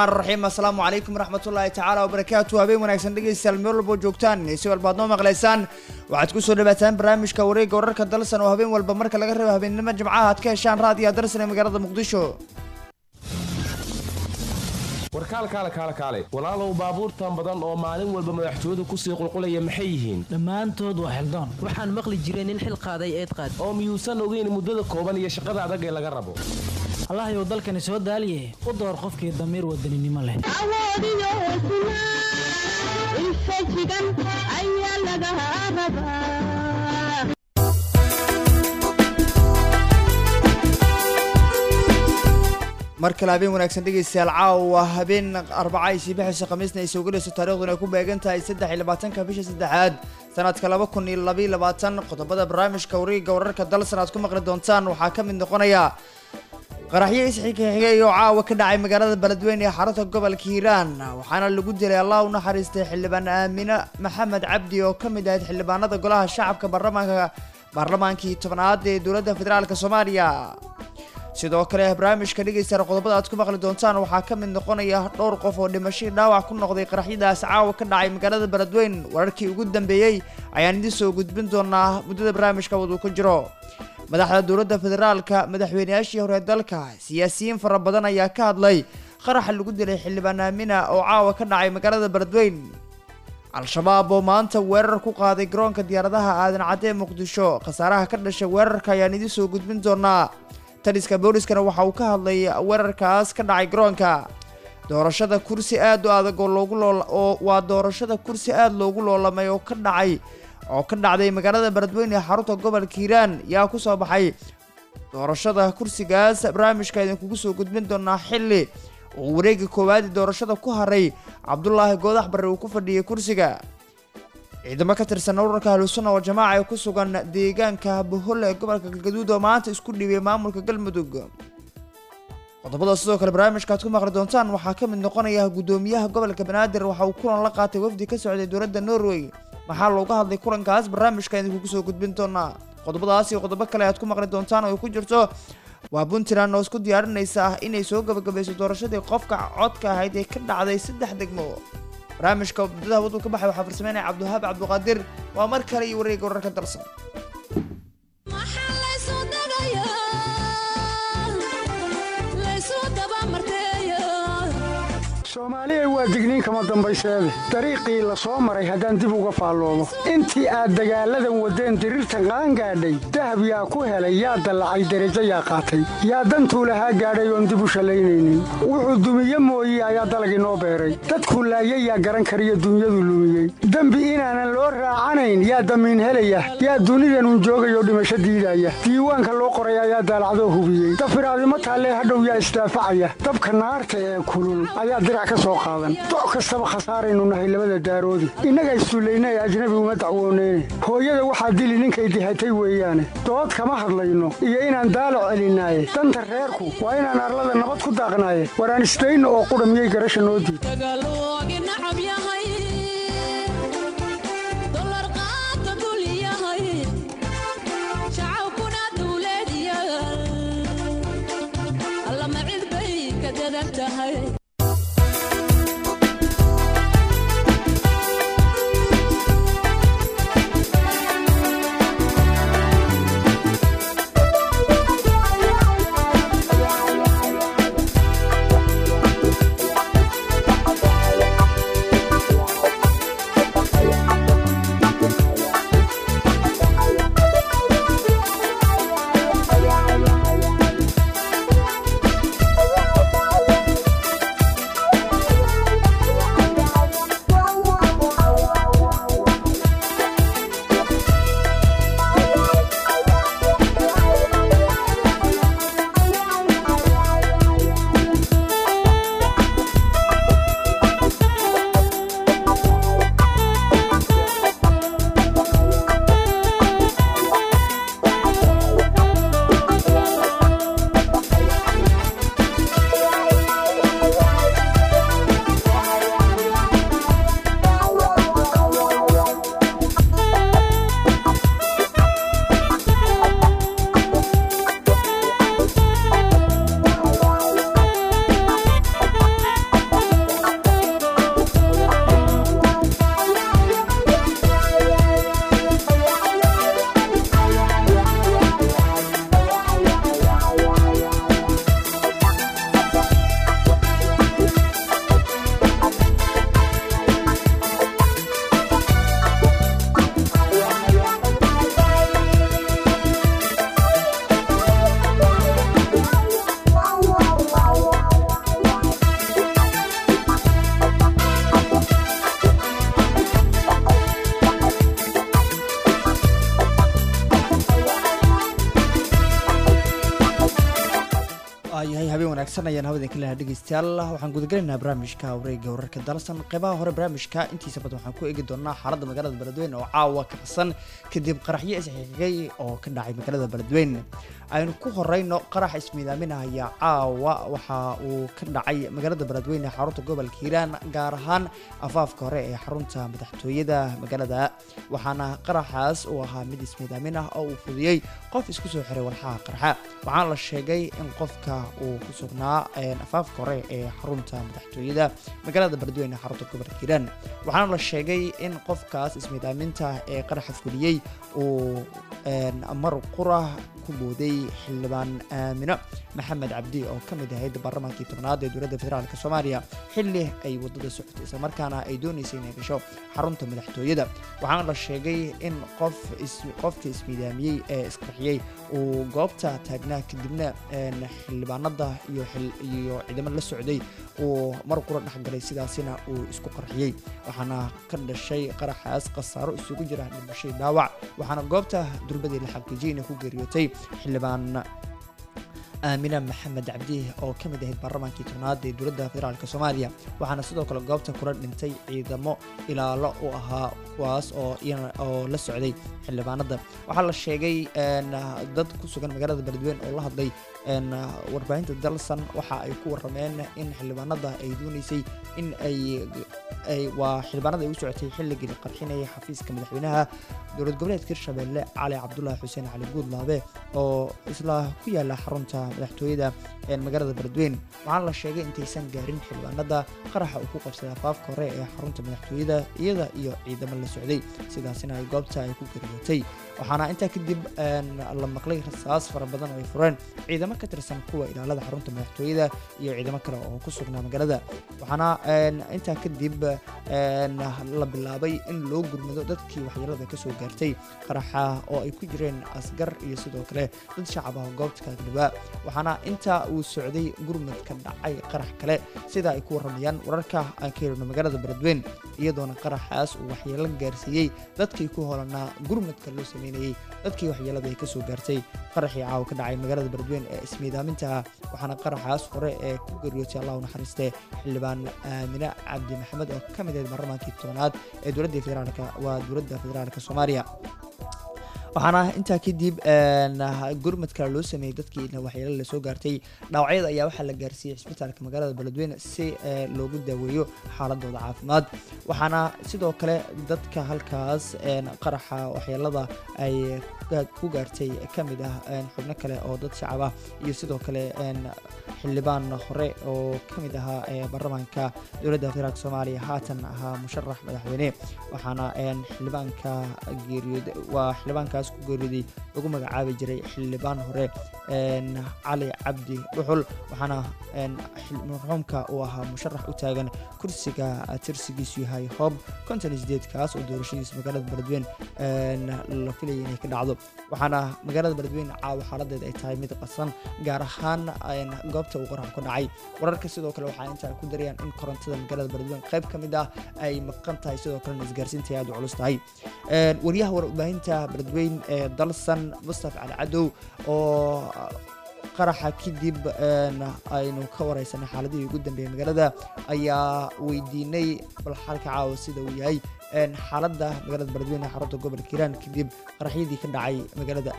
raxmaan raxiim assalaamu calaykum waraxmatullaahi tacaala wabarakaatu habeen wanaagsan dhegeystayaal meel walbo joogtaan si walba ad noo maqlaysaan waxaad kusoo dhawaataan barnaamijka wareegga wararka dalsan oo habeen walba marka laga reebo habeennimo jimcaha aad ka heshaan raadiya darsan ee magaalada muqdisho warkaal kaale kaale kaale walaalow baabuurtan badan oo maalin walba madaxtooyadu kusii qulqulaya maxay yihiin dhammaantood waa xildoon waxaan maqli jiray nin xil qaaday eed qaad oo miyuusan ogeyn muddada kooban iyo shaqada adag ee laga rabo allahayow dalkani soo daaliye u door qofkii damiir wadaninimo leh awoodiyo hesnaa infajigan ayaa laga rabaa mar kale habeen wanaagsan dhegeystayaal caawa habeen arbaca ay sii baxayso khamiisna ay soo gelayso taariikhduna ay ku beegan tahay saddex iyo labaatanka bisha saddexaad sanadka laba kun iyo labaiyo labaatan qodobada barnaamijka wareegga wararka dalsan aad ku maqli doontaan waxaa ka mid noqonaya qaraxyo isxigxigay oo caawa ka dhacay magaalada beledweyne ee xarunta gobolka hiiraan waxaana lagu dilay allah u naxariistay xildhibaan aamine maxamed cabdi oo ka mid ahayd xildhibaanada golaha shacabka baarlamaanka baarlamaankii tobnaad ee dowladda federaalk soomaaliya sidoo kale barnaamijka dhegeystayaal qodobada aad ku maqli doontaan waxaa ka mid noqonaya dhowr qof oo dhimashadii dhaawac ku noqday qaraxyadaas caawa ka dhacay magaalada beledweyn wararkii ugu dambeeyey ayaan idin soo gudbin doonaa muddada barnaamijka waduu ku jiro madaxda dowladda federaalka madaxweyneyaashii hore dalka siyaasiyiin fara badan ayaa ka hadlay qaraxa lagu dilay xildhibaan aamina oo caawa ka dhacay magaalada beledweyn al-shabaab oo maanta weerar ku qaaday garoonka diyaaradaha aadan cadde ee muqdisho khasaaraha ka dhashay weerarka ayaan idin soo gudbin doonaa taliska booliskana waxa uu ka hadlay weerarkaas ka dhacay garoonka doorashada kursi aad u adag oo loogu oo waa doorashada kursi aada loogu loolamay oo ka dhacay oo ka dhacday magaalada beledweyne ee xarunta gobolka hiiraan yaa ku soo baxay doorashada kursigaas barnaamijka idinkugu soo gudbin doonaa xilli uu wareega koowaadi doorashada ku haray cabdulaahi goodax barre uu ku fadhiyay kursiga ciidamo ka tirsan urarka ahlusunna oo jamaaca ee ku sugan deegaanka bohol ee gobolka galgaduud oo maanta isku dhibay maamulka galmudug qodobada sidoo kale barnaamijka aad ku maqli doontaan waxaa ka mid noqonaya guddoomiyaha gobolka banaadir waxa uu kulan la qaatay wafdi ka socday dowladda norway maxaa looga hadlay kulankaas barnaamijka idinkugu soo gudbin doonaa qodobadaas iyo qodobo kale aad ku maqli doontaan oo ay ku jirto waa puntland oo isku diyaarinaysa inay soo gabagabayso doorashadii qofka codka ahayd ee ka dhacday saddex degmo barnaamijka muddada hawadu ka baxay waxaa farsameynaya cabdiwahaab cabdiqaadir waa mar kale iyo wareega wararka dalsan soomaaliya waa digniin kama dambayseede dariiqii la soo maray haddaan dib uga faalloodo intii aad dagaalladan waddeen diriirtan qaangaadhay dahab yaa ku helay yaa dallacay derajo yaa qaatay yaa dantuu lahaa gaadhay oon dib u shallaynaynin wuxuu dumiye mooye ayaa dalag inoo beeray dadkuu laayay yaa garan kariyo dunyadu lumiyey dembi inaanan loo raacanayn yaa damiin helaya yaa dunidanun joogayoo dhimasho diidaya diiwaanka loo qoray ayaa daalacdoo hubiyey dafiraadimo taallee hadhow yaa isdaafacaya dabka naarta ee kulul ayaa doc kastaba khasaaraynu nahay labada daaroodi innaga isduullaynay ajnabi uma dacwooneyne hooyada waxaa dili ninkay dihatay weeyaane dood kama hadlayno iyo inaan daalo celinaaye danta reerku waa inaan arlada nabad ku daaqnaaye waraan isdayno oo qudha miyay garasha noo diid wanaagsan ayaan hawada ka lenaha dhegeystayaal waxaan gudagelaynaa barnaamijka wareega wararka dalsan qeybaha hore barnaamijka intiisa badan waxaan ku eegi doonaa xaaladda magaalada beledweyne oo caawa kacsan kadib qaraxyo isxigay oo ka dhacay magaalada beledweyne aynu ku horeyno qarax ismiidaaminaya caawa waxa uu ka dhacay magaalada beledweyne xarunta gobolka hiiraan gaar ahaan afaafka hore ee xarunta madaxtooyada magaalada waxaana qaraxaas uu ahaa mid ismiidaamin ah oo uu fudiyey qof isku soo xiray walxaha qarxa waxaana la sheegay in qofka uu ku sugnaa afaafka hore ee xarunta madaxtooyada magaalada beledweyne xarunta gobolka hiiraan waxaana la sheegay in qofkaas ismiidaaminta ee qaraxa fuliyey uu mar qura ku booday xildhibaan aamino maxamed cabdi oo ka mid ahayd baarlamaankii tobnaad ee dowladda federaalk soomaaliya xilli ay wadada socotay islamarkaana ay dooneysay inay gasho xarunta madaxtooyada waxaana la sheegay in qof qofka ismiidaamiyey ee isqarxiyey uu goobta taagnaa kadibna xildhibaanada iyo iyo ciidamo la socday uu mar qura dhexgalay sidaasina uu isku qarxiyey waxaana ka dhashay qaraxaas khasaaro isugu jira dhimashay dhaawac waxaana goobta durbadii la xaqiijiyay inay ku geeriyootay xildhibaan aamina maxamed cabdi oo ka mid ahayd baarlamaankii tobnaad ee dowladda federaalk soomaaliya waxaana sidoo kale goobta kula dhintay ciidamo ilaalo u ahaa kuwaas oo oo la socday xildhibaanada waxaa la sheegay dad ku sugan magaalada beledweyne oo la hadlay warbaahinta dalsan waxa ay ku warameen in xildhibaanada ay dooneysay in ay waa xildhibaanada ay u socotay xilligii la qarxinayay xafiiska madaxweynaha dowlad goboleedka hirshabelle cali cabdulaahi xuseen cali guudlaabe oo isla ku yaala xarunta madaxtooyada magaalada beledweyne waxaana la sheegay intaysan gaarin xildhibaanada qaraxa uu ku qabsaday afaafka hore ee xarunta madaxtooyada iyada iyo ciidamo la socday sidaasina ay goobta ay ku gariyootay waxaana intaa kadib la maqlay rasaas fara badan oo ay fureen ciidamo ka tirsan kuwa ilaalada xarunta madaxtooyada iyo ciidamo kale oo ku sugnaa magaalada waxaana intaa kadib la bilaabay in loo gurmado dadkii waxyeelada kasoo gaartay qaraxa oo ay ku jireen asgar iyo sidoo kale dad shacab ah oo goobta kaagdhawaa waxaana intaa uu socday gurmadka dhacay qarax kale sida ay ku waramayaan wararka aan ka helino magaalada beledweyne iyadoona qaraxaas uu waxyeelo gaarsiiyey dadkii ku holanaa gurmadka loo sameynayey dadkii waxyeelada ay kasoo gaartay qaraxii caawa ka dhacay magaalada beledweyne ee ismiidaaminta waxaana qaraxaas hore ee ku geeriyootay allah u naxariiste xildhibaan aamine cabdi maxamed oo ka mid ahayd baarlamaankii tobanaad ee dowladda federaalk waa dowladda federaalk soomaaliya waxaana intaa kadib gurmad kale loo sameeyey dadkii waxyeelo lasoo gaartay dhaawacyada ayaa waxaa la gaarsiiyey cisbitaalka magaalada beledweyne si loogu daaweeyo xaaladooda caafimaad waxaana sidoo kale dadka halkaas qaraxa waxyeelada ay ku gaartay ka mid ah xubno kale oo dad shacab ah iyo sidoo kale xildhibaan hore oo ka mid ahaa baarlamaanka dowladda federaalk soomaaliya haatan ahaa musharax madaxweyne waxaana xildhibaanka geeriyood waa xildhibaanka ku geeriyooday lagu magacaabi jiray xildhibaan hore cali cabdi dhuxul waxaana marxuumka uu ahaa musharax u taagan kursiga tirsigiisu yahay hoob konton sideed kaas oo doorashadiisa magaalada beledweyne la filayay inay ka dhacdo waxaana magaalada beledweyne caawa xaaladeed ay tahay mid qasan gaar ahaan goobta uu qarax ka dhacay wararka sidoo kale waxaa intaa ku darayaan in korontada magaalada beledweyne qayb ka mid ah ay maqan tahay sidoo kalena isgaarsiinta aad u culus tahay waryaha warbaahinta beledweyne ee dalsan mustaf cali cadow oo qaraxa kadib aynu ka wareysanay xaaladihii ugu dambeeyey magaalada ayaa weydiinay bal xalka caawa sida uu yahay xaaladda magaalada beledweyne xarunta gobolka hiiraan kadib qaraxyadii ka dhacay magaalada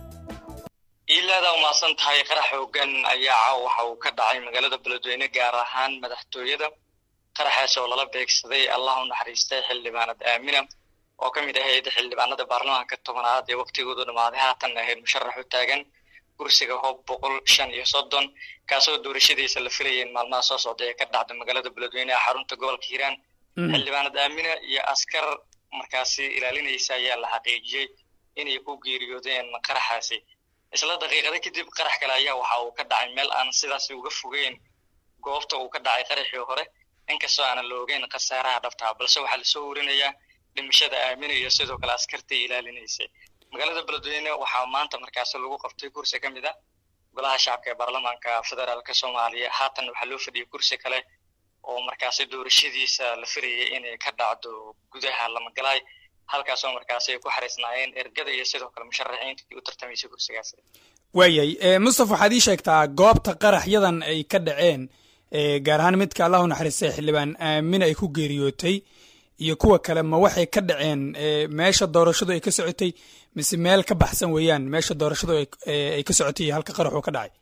ilaada umaasan tahay qarax hoogan ayaa caawa waxa uu ka dhacay magaalada beledweyne gaar ahaan madaxtooyada qaraxaas oo lala beegsaday allah u naxariistay xildhibaanad aamina oo ka mid ahayd xildhibaanada baarlamaanka tobanaad ee waktigoodu dhammaaday haatan ahayd musharax u taagan kursiga hoob boqol shan iyo soddon kaasoo doorashadiisa la filayay in maalmaha soo socday ee ka dhacda magaalada beledweyne ee xarunta gobolka hiiraan xildhibaanad aamina iyo askar markaasi ilaalinaysa ayaa la xaqiijiyey inay ku geeriyoodeen qaraxaasi isla daqiiqada kadib qarax kale ayaa waxa uu ka dhacay meel aan sidaasi uga fogeyn goobta uu ka dhacay qaraxii hore inkastoo aanan la ogeyn khasaaraha dhabtaa balse waxaa lasoo warinayaa dhimashada aamina iyo sidoo kale askartii ilaalinaysay magaalada beledweyne waxaa maanta markaasi lagu qabtay kursi ka mid ah golaha shacabka ee baarlamaanka federaalka soomaaliya haatan waxaa loo fadhiyay kursi kale oo markaasi doorashadiisa la filayay inay ka dhacdo gudaha lamagalaay halkaasoo markaasi ay ku xariisnaayeen ergada iyo sidoo kale musharaxiintii u tartamaysay kursigaasi waayahay e, mustaf waxaad ii sheegtaa goobta qaraxyadan ay ka dhaceen e, gaar ahaan midka allahu naxariistay xildhibaan aamin ay ku geeriyootay iyo kuwa kale ma waxay ka dhaceen e, meesha doorashadu ay ka socotay mise meel ka baxsan weeyaan meesha doorashadu ay e, ay ka socotay iyo halka qaraxuu ka dhacay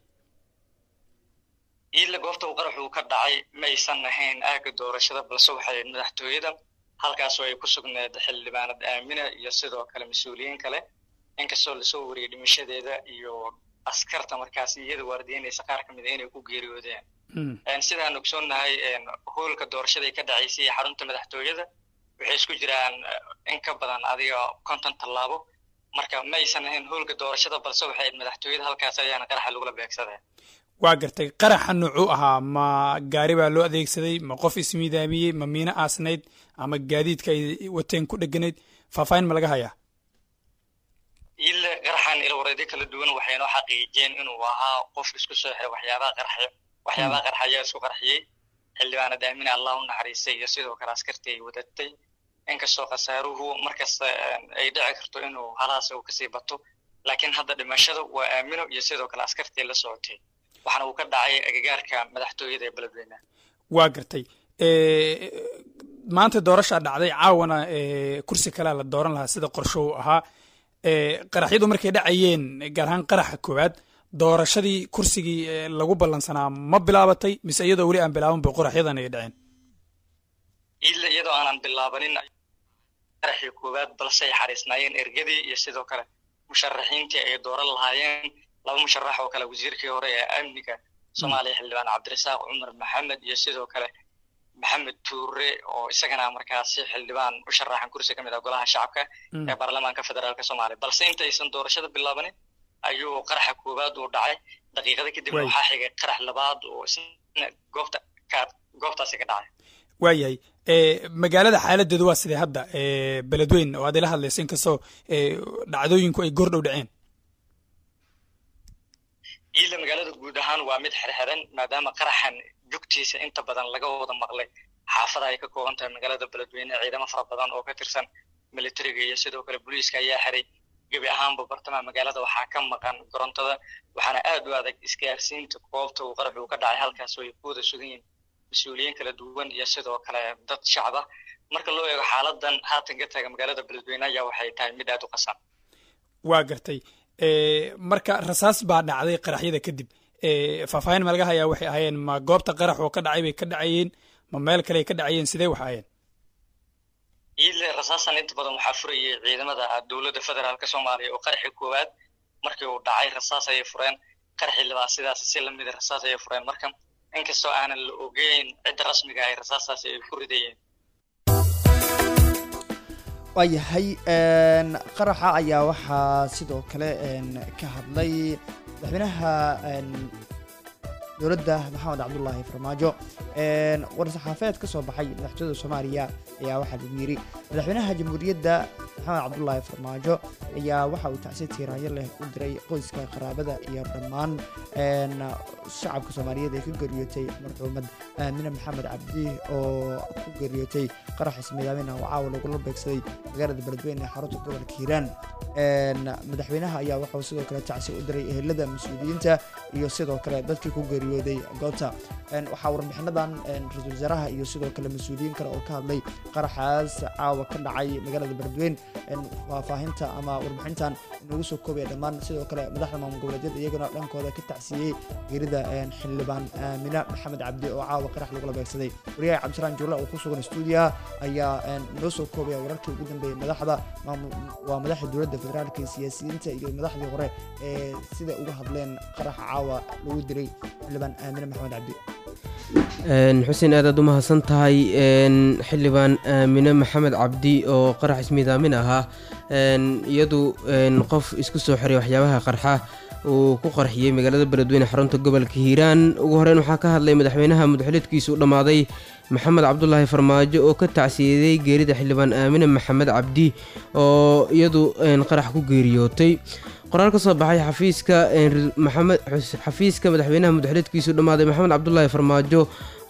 iila goobta uu qaraxu ka dhacay ma aysan ahayn aagga doorashada balse waxay ahayd madaxtooyada halkaasoo ay ku sugneed xildhibaanad aamina iyo sidoo kale mas-uuliyiin kale inkastoo lasoo wariyey dhimashadeeda iyo askarta markaas iyada waardiyeynaysa qaar ka mid a inay ku geeriyoodeen Mm. Een, sidaan ogsoonnahay een, hoolka doorashada ay ka dhacaysay iyo xarunta madaxtooyada waxay isku jiraan eh, in ka badan adiga konton tallaabo marka ma aysan ahayn hoolka doorashada balse waxay ahayd madaxtooyada halkaas ayaana qaraxa lagula beegsaday waa gartay qaraxa nuucuu ahaa ma gaari baa loo adeegsaday ma qof ismiidaamiyey ma miino aasnayd ama gaadiidka ay wateen ku dheganayd faahfaahin ma laga hayaa ile qaraxan ilwareedyo kala duwan waxay noo xaqiijiyeen inuu ahaa qof isku soo xiray waxyaabaha qarxay waxyaabaha qarxa ayaa isku qarxiyey xildhibaanad aamina allah u naxariistay iyo sidoo kale askartii ay wadatay inkastoo khasaaruhu markasta een, ay dhici karto inuu halaas uu kasii bato laakiin hadda dhimashada waa aamino iyo sidoo kale askartii la socotay waxaana uu ka dhacay agagaarka madaxtooyada ee beledweynaha waa gartay e, maanta doorashaa dhacday caawana e, kursi kalea la dooran lahaa sida qorsho uu ahaa e, qaraxyadu markay dhacayeen gaar ahaan qaraxa koowaad doorashadii kursigii e, lagu ballansanaa ma bilaabatay mise iyadoo weli aan bilaaban bay qoraxyadan ay dhaceen ile iyadoo aanan bilaabanin qaraxii koowaad balse ay xariisnaayeen ergadii iyo sidoo kale musharaxiintii ay dooran lahaayeen laba musharax oo kale wasiirkii hore ee amniga soomaaliya xildhibaan cabdirasaaq cumar maxamed iyo sidoo kale maxamed tuure oo isagana markaasi xildhibaan u sharaxan kursi ka mid ah golaha shacabka Mm. ee baarlamaanka federaalka soomaaliya balse intaysan doorashada bilaabanin ayuu qaraxa koowaad uu dhacay daqiiqada kadib Way. waxaa xigay qarax labaad oo isna goobta ka goobtaasi ka dhacay waayahay e, magaalada xaaladeedu waa sidee hadda e, beledweyn oo aad ila hadlaysa inkastoo e, dhacdooyinku ay goordhow dhaceen iila magaalada guud ahaan waa mid xirxiran maadaama qaraxan jugtiisa inta badan laga wada maqlay xaafada ay ka kooban tahay magaalada beledweyne ciidamo fara badan oo ka tirsan militariga iyo sidoo kale booliiska ayaa xiray gebi ahaanba bartamaha magaalada waxaa ka maqan korontada waxaana aad u adag isgaarsiinta goobta uu qarax uu ka dhacay halkaas oo ay ku wada sugan yihiin mas-uuliyiin kala duwan iyo sidoo kale dad shacab ah marka loo eego xaaladan haatan ka taga magaalada beledweyne ayaa waxay tahay mid aad u qasan waa gartay e, marka rasaas baa dhacday qaraxyada kadib e, faahfaahin ma laga hayaa waxay ahaayeen ma goobta qarax oo ka dhacay bay ka dhacayeen ma meel kale ay ka dhacayeen sidee wax ahayeen iile rasaasan inta badan waxaa furayay ciidamada dowladda federaalka soomaaliya oo qaraxii koowaad markii uu dhacay rasaas ayay fureen qaraxii labaad sidaas si lamida rasaas ayay fureen marka inkastoo aanan la ogeyn cidda rasmiga ay rasaastaasi ay ku ridayeen waayahay een, qaraxa ayaa waxaa sidoo kale een, ka hadlay madaxweynaha een, dowladda maxamed cabdulaahi farmaajo een, war-saxaafeed ka soo baxay madaxtooyada soomaaliya ayaa waxaa lagu yiri madaxweynaha jamhuuriyadda maxamed cabdulaahi farmaajo ayaa waxa uu tacsi tiiraanyo leh u diray qoyska qaraabada iyo dhammaan een, shacabka soomaaliyeed ee ka geeriyootay marxuumad aamine maxamed cabdi oo ku geeriyootay qarax ismiidaamin ah oo caawa lagula beegsaday magaalada beledweyne ee xarunta gobolka hiiraan een, madaxweynaha ayaa waxauu sidoo kale tacsi u diray ehelada mas-uuliyiinta iyo sidoo kale dadkii ku geeriyooday goobta Een, waxaa warbixinadan een, ra-iisul wasaaraha iyo sidoo kale mas-uuliyiin kale oo ka hadlay qaraxaas caawa ka dhacay magaalada beledweyne een, faahfaahinta ama warbixintan inagu soo koobaya dhammaan sidoo kale madaxda maamul goboleedyada iyaguna dhankooda ka tacsiyey geerida een, xildhibaan aamina maxamed cabdi oo caawa qarax lagula beegsaday wariyaha cabdisalaam juulle oo ku sugan stuudiyaha ayaa een, noo soo koobaya wararkii ugu dambeeyey madaxda maamul- waa madaxda dowladda federaalka iyo siyaasiyiinta iyo madaxdii hore ee sida uga hadleen qaraxa caawa lagu dilay xildhibaan aamine maxamed cabdi Een, xuseen aad aad u mahadsan tahay een, xildhibaan aamine maxamed cabdi oo qarax ismiidaamin ahaa een, iyadu een, qof isku soo xiray waxyaabaha qarxa uu ku qarxiyey magaalada beledweyne xarunta gobolka hiiraan ugu horeyn waxaa ka hadlay madaxweynaha mudxilidkiisu dhammaaday maxamed cabdulaahi farmaajo oo ka tacsiyeeyey geerida xildhibaan aamine maxamed cabdi oo iyadu een, qarax ku geeriyootay qoraal ka soo baxay xafiiska een, maxamed xus- xafiiska madaxweynaha mudxilidkiisu dhammaaday maxamed cabdulaahi farmaajo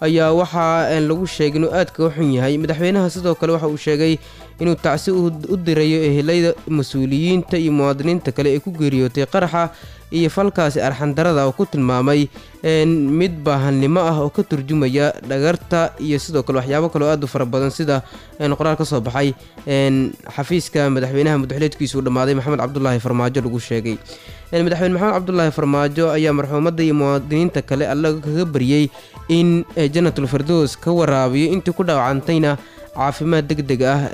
ayaa waxaa lagu sheegay inuu aad kaga xun yahay madaxweynaha sidoo kale waxa uu sheegay inuu tacsi u dirayo ehelada mas-uuliyiinta iyo muwaadiniinta kale ee ku geeriyootay qaraxa iyo falkaasi arxandarada oo ku tilmaamay mid baahannimo ah oo ka turjumaya dhagarta iyo sidoo kale waxyaabo kaleo aad u fara badan sida qoraal ka soo baxay xafiiska madaxweynaha muddaxileedkiisu u dhammaaday maxamed cabdulaahi farmaajo lagu sheegay madaxweyne maxamed cabdulaahi farmaajo ayaa marxuumadda iyo muwaadiniinta kale alla kaga baryey in janatul firdows ka waraabiyo intii ku dhaawacantayna caafimaad deg deg ah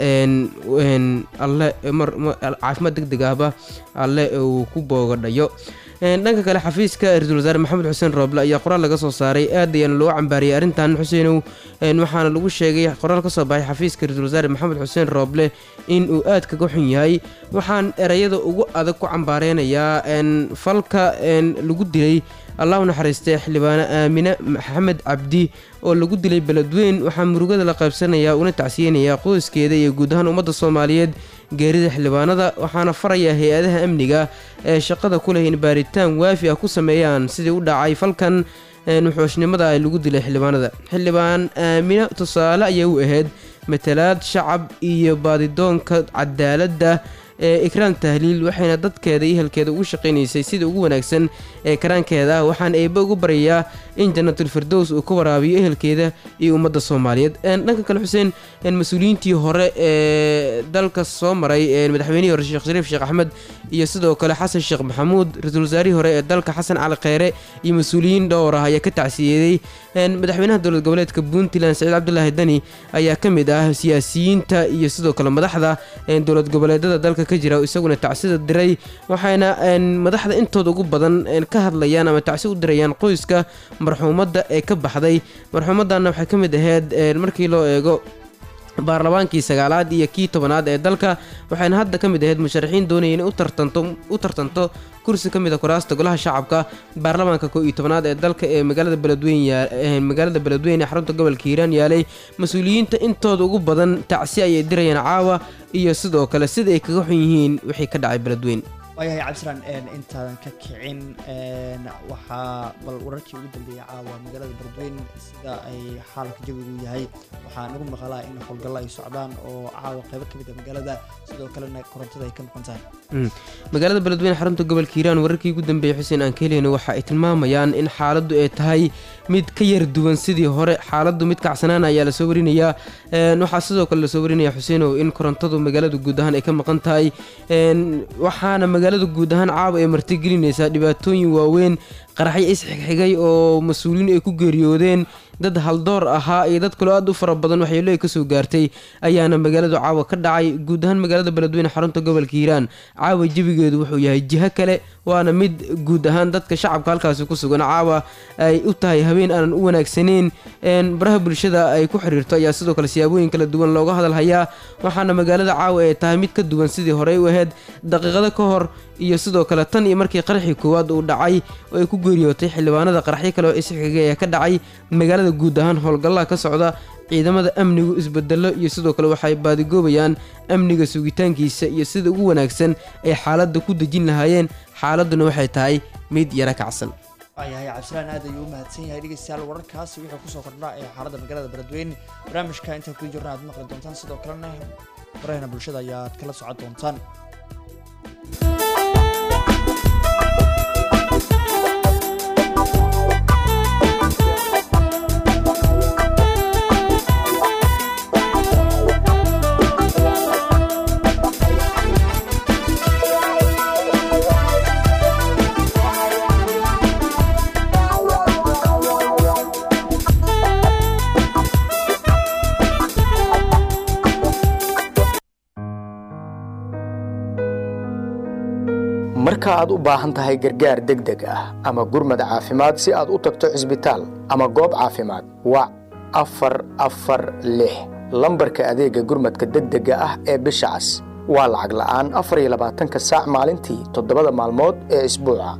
alle caafimaad deg deg ahba alle uu ku boogadhayo dhanka kale xafiiska ra-iisul wasaare maxamed xuseen rooble ayaa qoraal laga soo saaray aad ayaana loo cambaariyay arrintan xuseenow waxaana lagu sheegay qoraal ka soo baxay xafiiska ra-iisul wasaare maxamed xuseen rooble in uu aad kaga xun yahay waxaan erayada ugu adag ku cambaareynaya falka lagu dilay allah u naxariistay xildhibaane aamine maxamed cabdi oo lagu dilay beledweyn waxaa murugada la qaybsanayaa una tacsiyeynayaa qoyskeeda iyo guud ahaan ummadda soomaaliyeed geerida xildhibaanada waxaana farayaa hay-adaha amniga ee shaqada ku leh in baaritaan waafi ah ku sameeyaan sidii u dhacay falkan nuxooshnimada ay lagu dilay xildhibaanada xildhibaan aamine tusaale ayay u ahayd matalaad shacab iyo baadidoonka cadaaladda ee ikraan tahliil waxayna dadkeeda iyo ehelkeeda ugu shaqaynaysay sida ugu wanaagsan ee karaankeeda ah waxaana eeba ugu baryayaa in jannatul firdows uu ka waraabiyo ehelkeeda iyo ummadda soomaaliyeed dhanka kale xuseen mas-uuliyiintii hore ee dalka soo maray madaxweynihii hore sheekh shariif sheekh axmed iyo sidoo kale xasan sheekh maxamuud ra-iisul wasaarihii hore ee dalka xasan cali kheyre iyo mas-uuliyiin dhowr ah ayaa ka tacsiyeeyey madaxweynaha dowlad goboleedka puntland saciid cabdulaahi dani ayaa ka mid ah siyaasiyiinta iyo sidoo kale madaxda dowlad goboleedada dalka ka jira isaguna tacsida diray waxayna madaxda intooda ugu badan ka hadlayaan ama tacsi u dirayaan qoyska marxuumadda ee ka baxday marxuumaddanna waxay ka mid ahayd markii loo eego baarlamaankii sagaalaad iyo kii tobanaad ee dalka waxayna hadda ka mid ahayd musharaxiin doonaya inay u tartanto kursi ka mid a kuraasta golaha shacabka baarlamaanka koo iyo tobanaad ee dalka ee magaalada beledweyn magaalada beledweyne ee xarunta gobolka hiiraan yaalay mas-uuliyiinta intooda ugu badan tacsi ayay dirayaan caawa iyo sidoo kale sida ay kaga xun yihiin wixii ka dhacay beledweyn waayahay cabdisalaan intaadan ka kicin waxaa bal wararkii ugu dambeeyay caawa magaalada beledweyn sida ay xaalka jawigu yahay waxaa nagu maqalaa in howlgallo ay socdaan oo caawa qaybo ka mid a magaalada sidoo kalena korontada ay ka maqan tahay magaalada beledweyne xarunta gobolka hiiraan wararkii ugu dambeeyey xuseen aan ka heleyno waxa ay tilmaamayaan in xaaladdu ay tahay mid ka yar duwan sidii hore xaaladdu mid kacsanaan ayaa lasoo warinayaa waxaa sidoo kale lasoo warinaya xuseenow in korontadu magaalada guud ahaan ay ka maqan tahay waxaana magaalada guud ahaan caawa ay martigelinaysaa dhibaatooyin waaweyn qaraxyo isxigxigay oo mas-uuliyiin ay ku geeriyoodeen dad haldoor ahaa iyo dad kaloo aad u fara badan waxyeelo ay kasoo gaartay ayaana magaaladu caawa ka dhacay guud ahaan magaalada beledweyne xarunta gobolka hiiraan caawa jebigeedu wuxuu yahay jiho kale waana mid guud ahaan dadka shacabka halkaasi ku sugan caawa ay u tahay habeen aanan u wanaagsaneyn baraha bulshada ay ku xiriirto ayaa sidoo kale siyaabooyin kala duwan looga hadalhayaa waxaana magaalada caawa ay tahay mid ka duwan sidii horey u ahayd daqiiqado ka hor iyo sidoo kale tan iyo markii qaraxii koowaad uu dhacay oo ay ku geeriyootay xildhibaanada qaraxyo kale oo isxigay ayaa ka dhacay magaalada guud ahaan howlgallaha ka socda ciidamada amnigu isbedelo iyo sidoo kale waxay baadigoobayaan amniga sugitaankiisa iyo sida ugu wanaagsan ay xaaladda ku dejin lahaayeen xaaladduna waxay tahay mid yara kacsan waayahay cabdisalaan aad ayuu u mahadsan yahay dhegeystayaal wararkaasi wuxuu kusoo kordhaa ee xaaladda magaalada beledweyne barnaamijka intaan kuli jirna aad maqli doontaan sidoo kalena barahena bulshada ayaad kala socon doontaan marka aad u baahan tahay gargaar degdeg ah ama gurmad caafimaad si aad u tagto cisbitaal ama goob caafimaad wac afar afar lix lambarka adeegga gurmadka degdega ah ee bisha cas waa lacag la'aan afar iyo labaatanka saac maalintii toddobada maalmood ee isbuuca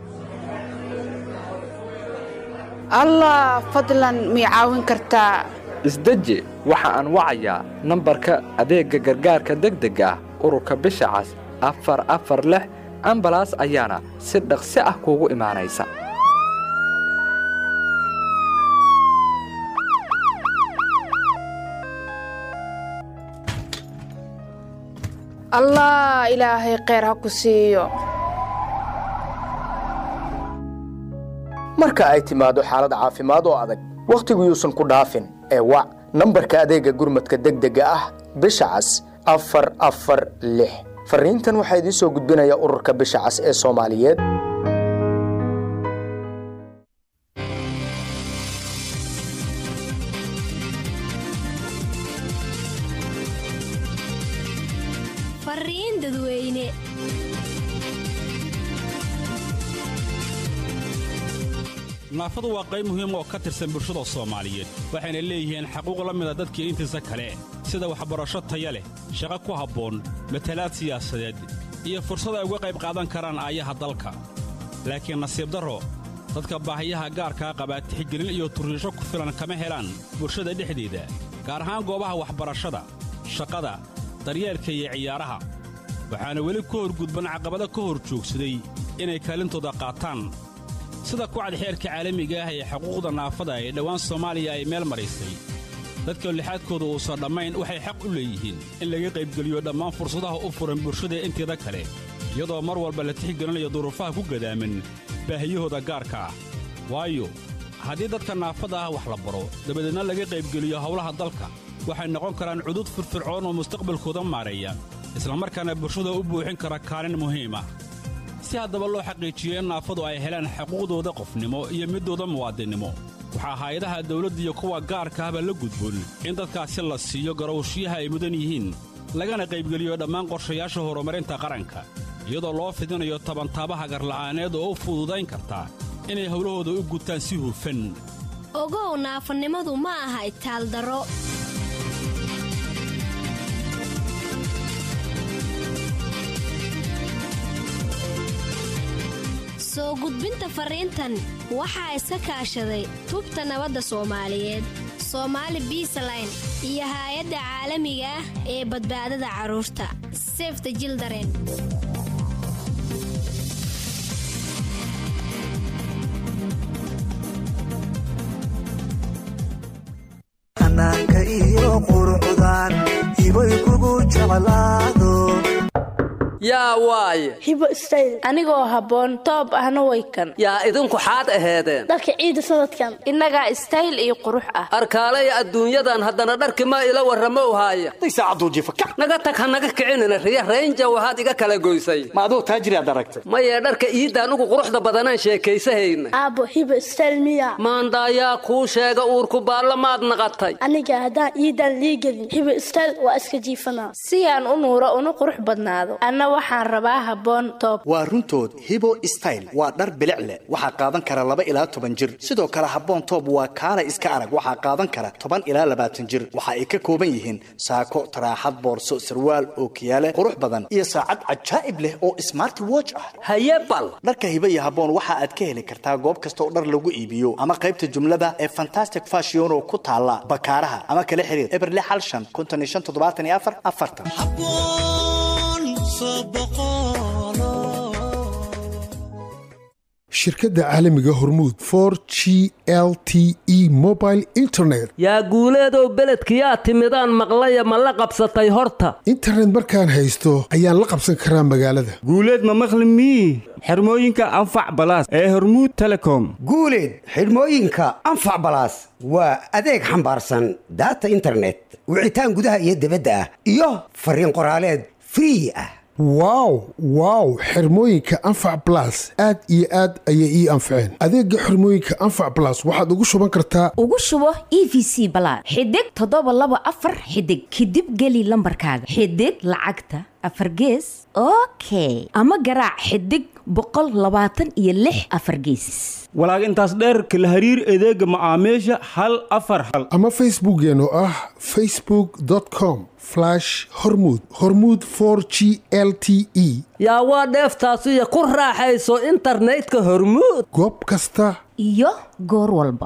allah fadlan mii caawin kartaa isdeji waxa aan wacayaa nambarka adeegga gargaarka degdega ah ururka bisha cas afar afar lix ambalaas ayaana si dhaqsi ah kuugu imaanaysa allah ilaahay kheyr ha ku siiyo marka ay timaado xaalad caafimaad oo adag wakhtigu yuusan ku dhaafin ee wac nambarka adeega gurmadka degdega ah bisha cas afar afar lix fariintan waxaa idiin soo gudbinaya ururka bisha cas ee soomaaliyeed fariin dadweyne naafadu waa qayb muhiim oo ka tirsan bulshada soomaaliyeed waxayna leeyihiin xaquuq la mida dadkii intiisa kale sida waxbarasho taya leh shaqo ku habboon matalaad siyaasadeed iyo fursad ay uga qayb qaadan karaan aayaha dalka laakiin nasiib darro dadka baahiyaha gaarkaa qabaa tixgelin iyo turriisho ku filan kama helaan bulshada dhexdeeda gaar ahaan goobaha waxbarashada shaqada daryeelka iyo ciyaaraha waxaana weli ka horgudban caqabado ka hor joogsaday inay kaalintooda qaataan sida kucad xeerka caalamiga ah ee xuquuqda naafada ee dhowaan soomaaliya ay meel maraysay dadka lixaadkooda uusan dhammayn waxay xaq u leeyihiin in laga qaybgeliyo dhammaan fursadaha u furan bulshada inteeda kale iyadoo mar walba la tixgelinayo duruufaha ku gadaaman baahiyahooda gaarka ah waayo haddii dadka naafada ah wax la baro dabadeedna laga qaybgeliyo howlaha dalka waxay noqon karaan cudud firfircoon oo mustaqbalkooda maareeya islamarkaana bulshada u buuxin kara kaalin muhiima si haddaba loo xaqiijiyo in naafadu ay helaan xuquuqdooda qofnimo iyo middooda muwaadinnimo waxaa hay-adaha dawladda iyo kuwa gaarka ahba la gudboon in dadkaasi la siiyo garowshiyaha ay mudan yihiin lagana qaybgeliyo dhammaan qorshayaasha horumarinta qaranka iyadoo loo fidinayo tabantaabaha garla'aaneed oo u fududayn karta inay howlahooda u gutaan si hufan ogow naafanimadu ma aha itaaldaro soo gudbinta fariintan waxaa iska kaashaday tubta nabadda soomaaliyeed soomaali biisaline iyo haay-adda caalamiga ah ee badbaadada carruurta sefta jildaren hanaanka iyo quruxdan ibay kugu jeclaado yaa waaye hibo istayl anigoo habboon toob ahna way kan yaa idinku xaad aheedeen dharka ciida sanadkan innagaa istayl iyo qurux ah arkaalay adduunyadan haddana dharki ma ila warramo uhaaya naga tag ha naga kicinina riya raynja waxaad iga kala goysay ma aduu taajiriaad aragtay maye dharka iidda anugu quruxda badanaan sheekaysahayna aabbo hibo istayl miya maandaayaa kuu sheega uurku baalla maad naqatay aniga haddaan iidan liigelin hibo istayl waa iska jiifanaa si aan u nuuro una qurux badnaado waxaan rabaa habboon toob waa runtood hibo style waa dhar bilic leh waxaa qaadan kara laba ilaa toban jir sidoo kale habboon toob waa kaala iska arag waxaa qaadan kara toban ilaa labaatan jir waxa ay ka kooban yihiin saako taraaxad boorso sarwaal ookiyaale qurux badan iyo saacad cajaa'ib leh oo smarti watch ah haye bal dharka hibo iyo habboon waxa aad ka heli kartaa goob kasta oo dhar lagu iibiyo ama qaybta jumlada ee fantastic fashion oo ku taala bakaaraha ama kala xiriir eberle xal shan konton iyo shan toddobaatan iyo afar afartan shirkadda caalamiga hormuud for g l t e mobile internet yaa guuleedow beledkiyaa timidaan maqlaya ma la qabsatay horta internet markaan haysto ayaan la qabsan karaa magaalada guuleed ma maqli mii xirmooyinka anfac balaas ee hormuud telecom guuleed xidhmooyinka anfac balaas waa adeeg xambaarsan daata internet wicitaan gudaha iyo dibadda ah iyo fariin qoraaleed free ah wow wow xirmooyinka anfac balas aad iyo aad ayay ii anfaceen adeega xirmooyinka anfac balas waxaad ugu shuban kartaa ugu shubo e v c balaad xidig toddoba laba afar xidig kadib geli lambarkaaga xidig lacagta afar gees okay ama garaac xidig boqol labaatan iyo lix afar geesis walaag intaas dheerka la hariir adeega macaamiisha hal afar hal ama facebookeen oo ah facebook com hormud hormud g l t e yaa waa dheeftaasiyo ku raaxayso internetka hormuud goob kasta iyo goor walba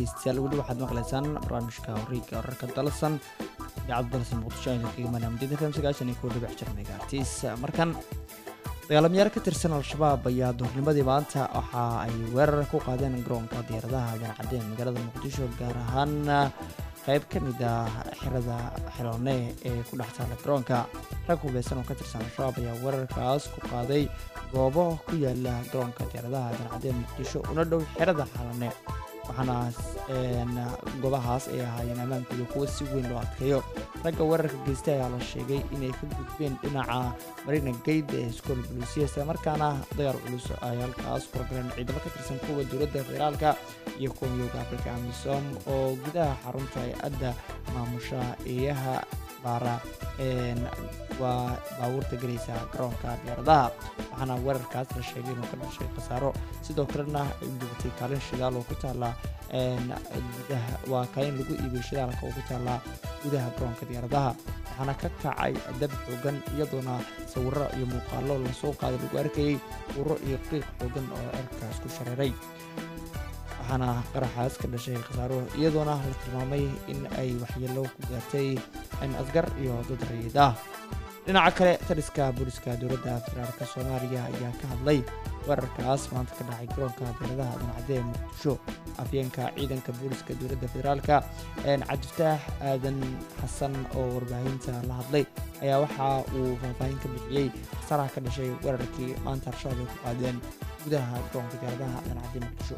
dhegeystayaal weli waxaad maqlaysaan barnaamijka horiga wararka dalsan idaacadda dalsan muqdisho aynu kaga imaanaa mudada fm sagaashan iyo kow dhibic jir megaartiis markan dagaalamayaal ka tirsan al-shabaab ayaa duhurnimadii maanta waxa ay weerar ku qaadeen garoonka diyaaradaha dancadeen magaalada muqdisho gaar ahaan qayb ka mid ah xerada xeloone ee ku dhex taala garoonka rag hubeysan oo ka tirsan al-shabaab ayaa weerarkaas ku qaaday goobo ku yaala garoonka diyaaradaha dancadeen muqdisho una dhow xerada xalane waxaana goobahaas ay ahaayeen ammaankooda kuwo si weyn loo adkeeyo ragga weerarka geystay ayaa la sheegay inay ka gudbeen dhinaca marina geyda ee iskool buluusiya isla markaana dagaal culus ay halkaas kula galeen ciidamo ka tirsan kuwa dowladda federaalka iyo kuwa midooda afrika amisom oo gudaha xarunta hay-adda maamusha eeyaha baara waa baabuurta gelaysa garoonka diyaaradaha waxaana weerarkaas la sheegay inuu ka dhashay khasaaro sidoo kalena ay gubatay kaalin shidaal oo ku taala gudaha waa kaalin lagu iibiyey shidaalka oo ku taala gudaha garoonka diyaaradaha waxaana ka kacay dab xoogan iyadoona sawiro iyo muuqaalo lasoo qaaday lagu arkayey uro iyo qiiq xoogan oo cirkaas ku shareeray waxaana qaraxaas ka dhashay khasaaro iyadoona la tilmaamay in ay waxyeelo ku gaartay asgar iyo dad rayid ah dhinaca kale taliska booliska dowladda federaalk soomaaliya ayaa ka hadlay weerarkaas maanta ka dhacay garoonka diyaaradaha dancadee muqdisho afyeenka ciidanka booliska dowladda federaalka cabdifataax aadan xasan oo warbaahinta la hadlay ayaa waxa uu faahfaahin ka bixiyey khasaraha ka dhashay weerarkii maanta al-shabaab ay ku qaadeen gudaha garoonka diyaaradaha dancadee muqdisho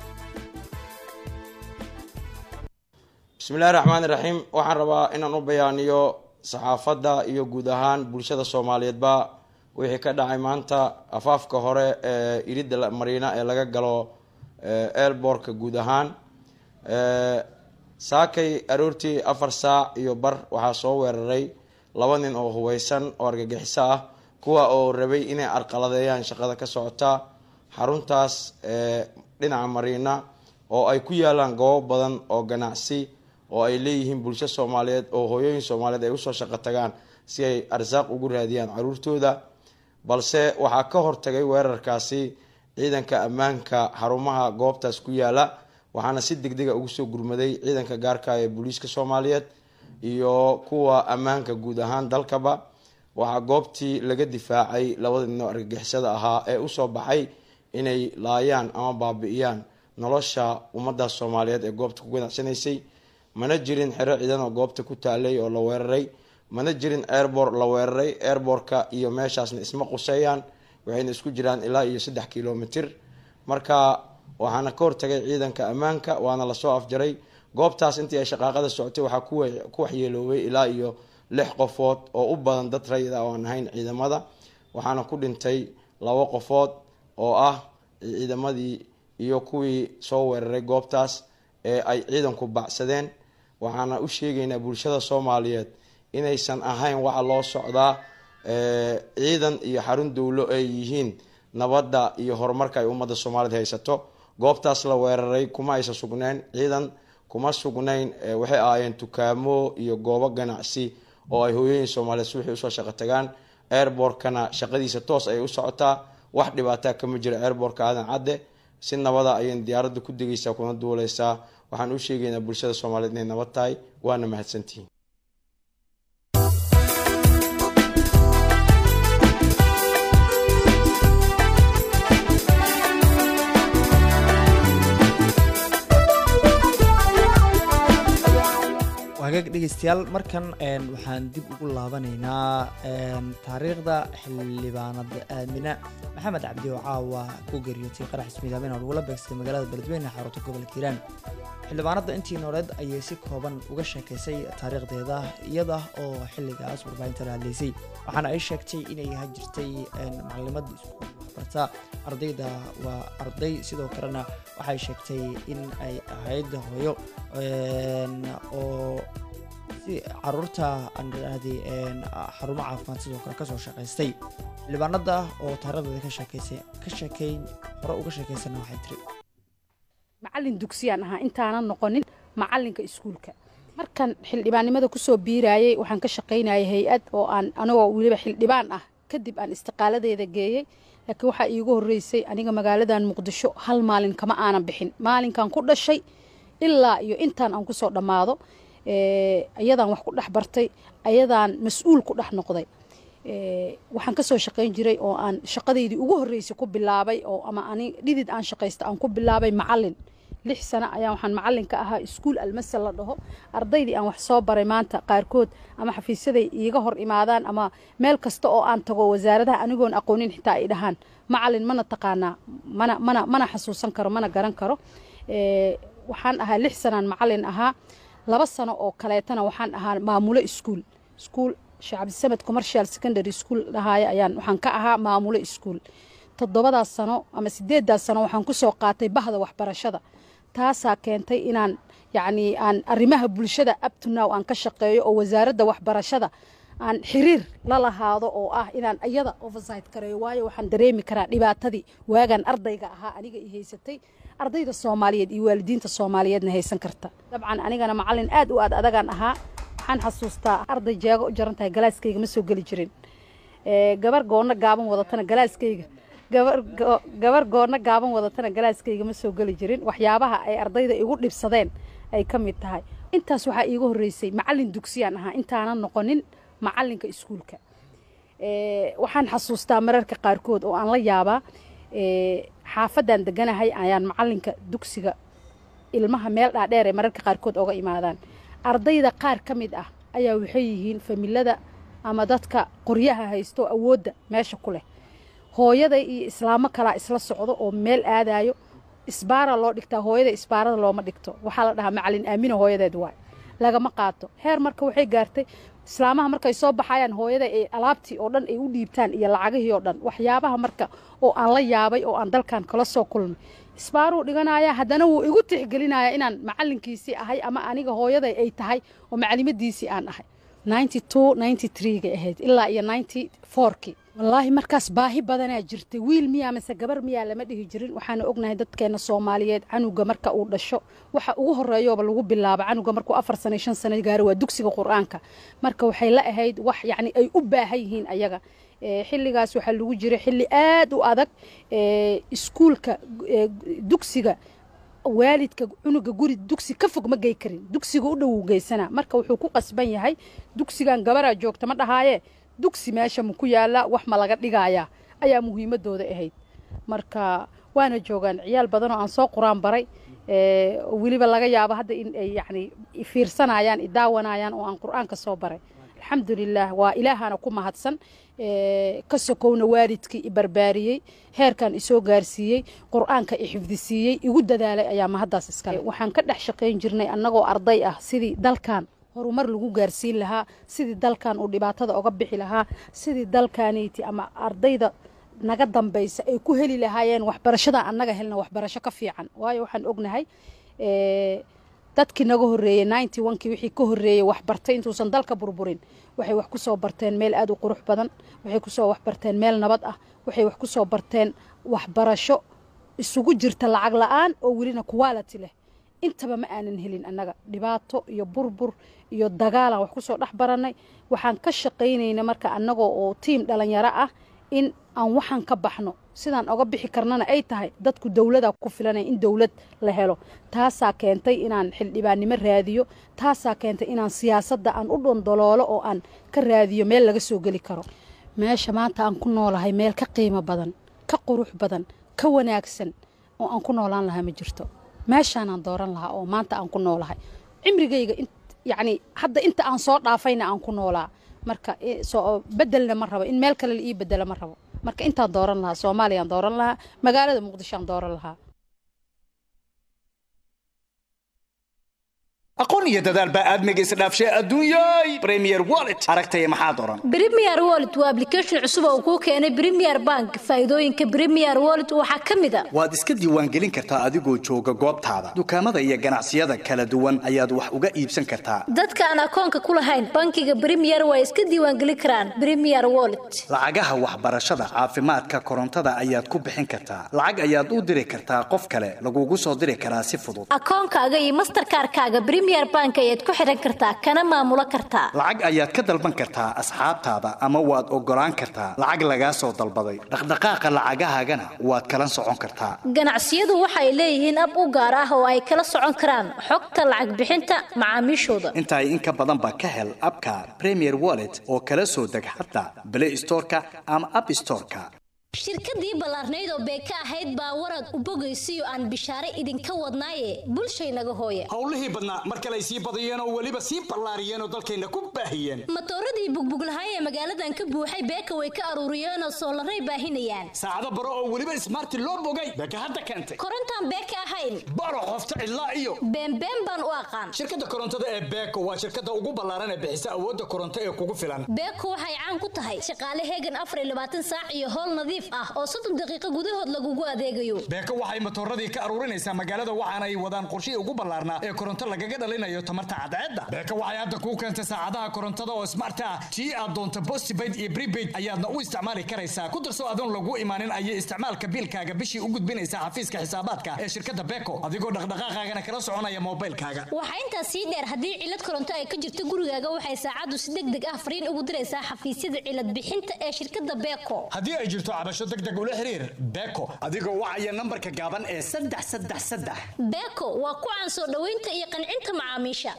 bismillahi raxmaani raxiim waxaan rabaa inaan u bayaaniyo saxaafadda iyo guud ahaan bulshada soomaaliyeedba wixii ka dhacay maanta afaafka hore ee iridda mariina ee laga galo eelboorka guud ahaan saakay aroortii afar saac iyo bar waxaa soo weeraray laba nin oo hubeysan oo argagixiso ah kuwa oo rabay inay arqaladeeyaan shaqada ka socota xaruntaas dhinaca mariina oo ay ku yaalaan goobo badan oo ganacsi oo ay leeyihiin bulsho soomaaliyeed oo hooyooyin soomaaliyeed ay usoo shaqo tagaan si ay arsaaq ugu raadiyaan caruurtooda balse waxaa ka hortagay weerarkaasi ciidanka ammaanka xarumaha goobtaas ku yaala waxaana si degdega ugu soo gurmaday ciidanka gaarka ee booliiska soomaaliyeed iyo kuwa ammaanka guud ahaan dalkaba waxaa goobtii laga difaacay labada nin oo argagixisada ahaa ee usoo baxay inay laayaan ama baabi'iyaan nolosha ummadaas soomaaliyeed ee goobta ku ganacsanaysay mana jirin xero ciidan oo goobta ku taalay oo la weeraray mana jirin airbor la weeraray airborka iyo meeshaasna isma quseeyaan waxayna isku jiraan ilaa iyo saddex kilomitr marka waxaana ka hortagay ciidanka ammaanka waana lasoo afjaray goobtaas intii ay shaqaaqada socotay waxaa ku waxyeeloobay ilaa iyo lix qofood oo u badan dad rayid ah oo aan ahayn ciidamada waxaana ku dhintay labo qofood oo ah ciidamadii iyo kuwii soo weeraray goobtaas ee ay ciidanku bacsadeen waxaana u sheegaynaa bulshada soomaaliyeed inaysan ahayn waxa loo socdaa ciidan iyo xarun dowlo ay yihiin nabadda iyo horumarka ay ummadda soomaaliyed haysato goobtaas la weeraray kuma aysan sugnayn ciidan kuma sugnayn waxay ahaayeen dukaamo iyo goobo ganacsi oo ay hooyooyin soomaaliyeed subaxii usoo shaqo tagaan airborkana shaqadiisa toos ayay u socotaa wax dhibaataa kama jira airborka aadan cadde si nabada ayayna diyaaradda ku degaysaa kuna duuleysaa waxaan u sheegaynaa bulshada soomaaliyeed inay nabad tahay waana mahadsantihiin hagaag dhegeystayaal markan waxaan dib ugu laabanaynaa taariikhda xildhibaanad aamina maxamed cabdi oo caawa ku geeriyootay qarax ismiidaamin oo lagula beegsaday magaalada beledweyne xarunta gobolka hiiraan xildhibaanada intii nooleed ayay si kooban uga sheekaysay taariikhdeeda iyada oo xilligaas warbaahinta la hadlaysay waxaana ay sheegtay inay ahaan jirtay macalimadda iskuul waxbarta ardayda waa arday sidoo kalena waxay sheegtay in ay ahayd hooyo oo si caruurta aanraahday xarumo caafimaad sidoo kale kasoo shaqaystay xildhibaanada oo taariikhdeeda ka sheekaysay ka sheekeyn hore uga sheekaysana waxay tiri macalin dugsiyaan ahaa intaanan noqonin macalinka iskuulka markan xildhibaannimada kusoo biirayay waxaan ka shaqaynayay hay-ad oo aan anagoo weliba xildhibaan ah kadib aan istiqaaladeeda geeyey laakiin waxaa iigu horeysay aniga magaaladan muqdisho hal maalin kama aanan bixin maalinkan ku dhashay ilaa iyo intaan aan kusoo dhammaado ee, ayadaan wax ku dhex bartay ayadaan mas-uul ku dhex noqday ee, waxaan kasoo shaqayn jiray oo aan shaqadeydii ugu horreysay ku bilaabay oo ama ani dhidid aan shaqaysta aan ku bilaabay macalin lix sano ayaa waxaan macalin ka ahaa iskuul almasal la dhaho ardaydii aan wax soo baray maanta qaarkood ama xafiisyaday iiga hor imaadaan ama meel kasta oo aan tago wasaaradaha anigoon aqoonin xitaa ay dhahaan macalin mana taqaanaa mana mana mana xasuusan karo mana garan karo ee, waxaan ahaa lix sanaan macalin ahaa laba sano oo kaleetana waxaan ahaa maamulo iskuul iskuul sheekh cabdisamed commercial secondary school dhahaaya ayaan waxaan ka ahaa maamulo iskuul toddobadaas sano ama sideedaas sano waxaan kusoo qaatay bahda waxbarashada taasaa keentay inaan yacni aan arrimaha bulshada abtunow aan ka shaqeeyo oo wasaaradda waxbarashada aan xiriir la lahaado oo ah inaan iyada oversight kareeyo waayo waxaan dareemi karaa dhibaatadii waagaan ardayga ahaa aniga i haysatay ardayda soomaaliyeed iyo waalidiinta soomaaliyeedna haysan karta dabcan anigana macalin aad u aad adagaan ahaa waxaan xasuustaa arday jeego u jaran tahay galaaskayga ma soo geli jirin ee, gabar goonna gaaban wadatana galaaskayga gabar go- gabar goonna gaaban wadatana galaaskayga ma soo geli jirin waxyaabaha ay ardayda igu dhibsadeen ay ka mid tahay intaas waxaa iiga horreysay macalin dugsiyaan ahaa intaanan noqonin macalinka iskuulka ee, waxaan xasuustaa mararka qaarkood oo aan la yaabaa ee, xaafadan deganahay ayaan macalinka dugsiga ilmaha meel dhaadheer ee mararka qaarkood oga imaadaan ardayda qaar ka mid ah ayaa waxay yihiin familada ama dadka qoryaha haysto awoodda meesha ku leh hooyada iyo islaamo kalaa isla socdo oo meel aadayo isbaara loo dhigtaa hooyada isbaarada looma dhigto waxaa la dhahaa macalin aamina hooyadeed waay lagama qaato heer marka waxay gaartay islaamaha markay soo baxayaan hooyada ay alaabtii oo dhan ay u dhiibtaan iyo lacagihii oo dhan waxyaabaha marka oo aan la yaabay oo aan dalkan kala soo kulmay isbaaruu dhiganaya haddana wuu igu tixgelinaya inaan macalinkiisii ahay ama aniga hooyaday ay tahay oo macalimadiisii aan ahay ga ahayd ilaa iyo ki wallaahi markaas baahi badanaa jirtay wiil miyaa mase gabar miyaa lama dhihi jirin waxaana ognahay dadkeena soomaaliyeed canuga marka uu dhasho waxa ugu horeeyooba lagu bilaabo canuga markuu afar sano shan sano gaaro waa dugsiga qur-aanka marka waxay la ahayd wax yacni ay u baahan yihiin ayaga Ee, xilligaas waxaa lagu jiray xilli aad u adag ee, iskuulka ee, dugsiga waalidka cunuga guri dugsi ka fog ma gey karin dugsiga u dhow uu geysanaa marka wuxuu ku qasban yahay dugsigan gabaraa joogta ma dhahaaye dugsi meesha ma ku yaala wax ma laga dhigayaa ayaa muhiimadooda ahayd marka waana joogaan ciyaal badan oo aan soo quraan baray ee, oo weliba laga yaabo hadda in ay yacni i fiirsanayaan i daawanayaan oo aan qur-aanka soo baray alxamdulilah waa ilaahana ku mahadsan ee, ka sokowna waalidkii i barbaariyey heerkan isoo gaarsiiyey qur-aanka i xifdisiiyey igu dadaalay ayaa mahaddaas iskale waxaan ka dhex shaqayn jirnay annagoo arday ah sidii dalkan horumar lagu gaarsiin lahaa sidii dalkan uu dhibaatada oga bixi lahaa sidii dalkaanayti ama ardayda naga dambaysa ay ku heli lahaayeen waxbarashada annaga helna waxbarasho ka fiican waayo waxaan ognahay ee, dadkii naga horreeyey ninety onkii wixii ka horreeyey wax bartay intuusan dalka burburin waxay wax ku soo barteen meel aad u qurux badan waxay kusoo wax barteen meel nabad ah waxay wax ku soo barteen waxbarasho isugu jirta lacag la-aan oo welina quality leh intaba ma aanan helin annaga dhibaato iyo burbur iyo dagaalaan wax kusoo dhex barannay waxaan ka shaqaynayna marka annagoo oo tiim dhalinyaro ah in aan waxaan ka baxno sidaan oga bixi karnana ay tahay dadku dowlada ku filanaya in dowlad la helo taasaa keentay inaan xildhibaannimo raadiyo taasaa keentay inaan siyaasadda aan u dhondoloolo oo aan ka raadiyo meel laga soo geli karo meesha maanta aan ku noolahay meel ka qiimo badan ka qurux badan ka wanaagsan oo aan ku noolaan lahaa ma jirto meeshaanaan dooran lahaa oo maanta aan ku noolahay cimrigayga yacni hadda inta aan soo dhaafayna aan ku noolaa marka soo bedelna ma rabo in meel kale la ii bedela ma rabo marka intaan dooran lahaa soomaaliyaan dooran lahaa magaalada muqdishoaan dooran lahaa aqoon iyo dadaal baa aadmiga isdhaafshay adduunyay premier wallet aragtaya maxaa doran Premier Wallet waa application cusub oo uu ku keenay Premier Bank. Faa'iidooyinka Premier Wallet waxaa ka mid ah waad iska diiwaangelin kartaa adigoo jooga goobtaada dukaamada iyo ganacsiyada kala duwan ayaad wax uga iibsan kartaa dadka aan akoonka ku lahayn bankiga Premier way iska diiwaangelin karaan Premier Wallet. lacagaha waxbarashada caafimaadka korontada ayaad ku bixin kartaa lacag ayaad u diri kartaa qof kale lagugu soo diri karaa si fudud Akoonkaaga iyo Mastercard-kaaga Premier premier bank ayaad ku xiran kartaa kana maamulo kartaa lacag ayaad ka dalban kartaa asxaabtaada ama waad ogolaan kartaa lacag lagaa soo dalbaday dhaqdhaqaaqa lacagahaagana waad kala socon kartaa ganacsiyadu waxay leeyihiin ab u gaar ah oo ay kala socon karaan xogta lacag bixinta macaamiishooda intaay in ka badanba ka hel abka premier wallet oo kala soo deg xataa play storeka ama app storeka shirkadii ballaarnayd oo beeka ahayd baa warad u bogaysiyo aan bishaare idinka wadnaaye bulshaynaga hooya howlihii badnaa mar kale ay sii badiyeen oo weliba sii ballaariyeen oo dalkayna ku baahiyeen matooradii bugbuglahay ee magaaladan ka buuxay beeka way ka aruuriyeen oo soolaray baahinayaan saacado baro oo weliba ismaarti loo bogay beeka hadda keentay korontaan beeka ahayn baro qofta cidlaa iyo beenbeen baan u aqaan shirkadda korontada ee beeko waa shirkadda ugu ballaaran ee bixisa awoodda koronto ee kugu filan beeko waxay caan ku tahay shaqaale heegan afar iyo labaatan saac iyo howl nadiif ah oo soddon daqiiqo gudahood lagugu adeegayo beeko waxay matooradii ka aruurinaysaa magaalada waxaana ay wadaan qorshihii ugu ballaarnaa ee koronto lagaga dhalinayo tamarta cadceedda beeko waxay hadda kuu keentay saacadaha korontada oo smart ah tii aad doonto postpaid iyo prepaid ayaadna u isticmaali karaysaa ku darso adoon lagu imaanin ayay isticmaalka biilkaaga bishii u gudbinaysaa xafiiska xisaabaadka ee shirkadda beeko adigoo dhaqdhaqaaqaagana kala soconaya moobilkaaga waxaa intaas sii dheer haddii cilad koronto ay ka jirto gurigaaga waxay saacaddu si deg deg ah fariin ugu diraysaa xafiisyada cilad bixinta ee shirkadda beeko haddii ay jirto cabasho deg deg ula xiriir beeko adigoo wacaya nambarka gaaban ee saddex saddex saddex beeko waa ku caan soo dhoweynta iyo qancinta macaamiisha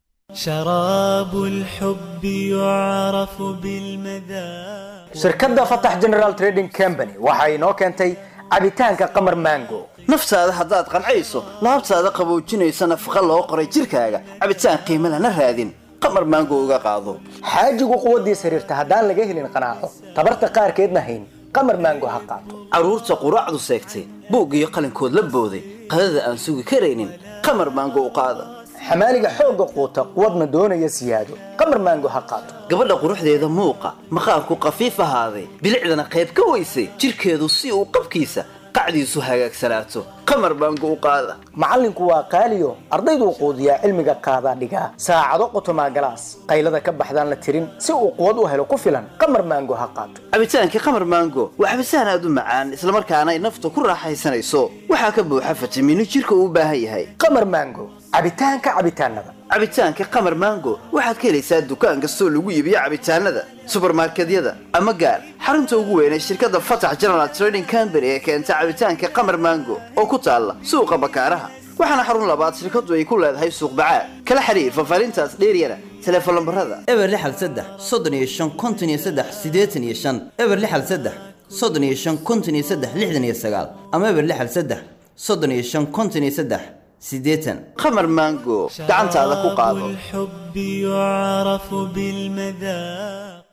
شراب الحب يعرف بالمذاق shirkadda fatax general trading company waxa inoo keentay cabitaanka qamar mango naftaada haddaad qancayso laabtaada qaboojinaysa nafaqa loo qoray jirkaaga cabitaan qiimo lana raadin qamar maango uga qaado xaajigu quwaddiis xiriirta haddaan laga helin qanaaco tabarta qaarkeedna hayn qamar mango ha qaato carruurta quraacdu seegtay buug iyo qalinkood la booday qadada aan sugi karaynin qamar maango u qaada xamaaliga xoogga quuta quwadna doonaya siyaado qamar mango ha qaato gabadha quruxdeeda muuqa maqaarku qafiif ahaaday bilicdana qayb ka weysay jirkeedu si uu qabkiisa qacdiisu hagaagsanaato qamar maango u qaada macallinku waa qaaliyo ardayduu quudiyaa cilmiga qaadaa dhigaa saacado qotomaa galaas qaylada ka baxdaan la tirin si uu quwad u helo ku filan qamar maango ha qaato cabitaankii qamar maango waa cabitaan aad u macaan islamarkaana ay nafta ku raaxaysanayso waxaa ka buuxa fitamiino jirka uu u baahan yahay qamar maango cabitaanka cabitaanada cabitaanka qamar maango waxaad ka helaysaa dukaan kastoo lagu iibiyo cabitaanada subarmarkedyada ama gaar xarunta ugu weyn ee shirkadda fatax general trading company ee keenta cabitaanka qamar maango oo ku taalla suuqa bakaaraha waxaana xarun labaad shirkaddu ay ku leedahay suuq bacaad kala xiriir fafaarintaas dheeryana teleefon lambarada eber lixal saddex soddon iyo shan konton iyo saddex siddeetan iyo shan eber lixal saddex soddon iyo shan konton iyo saddex lixdan iyo sagaal ama eber lixal saddex soddon iyo shan konton iyo saddex siddeetan qamar maango gacantaada ku qaado الحب يعرف بالمذاق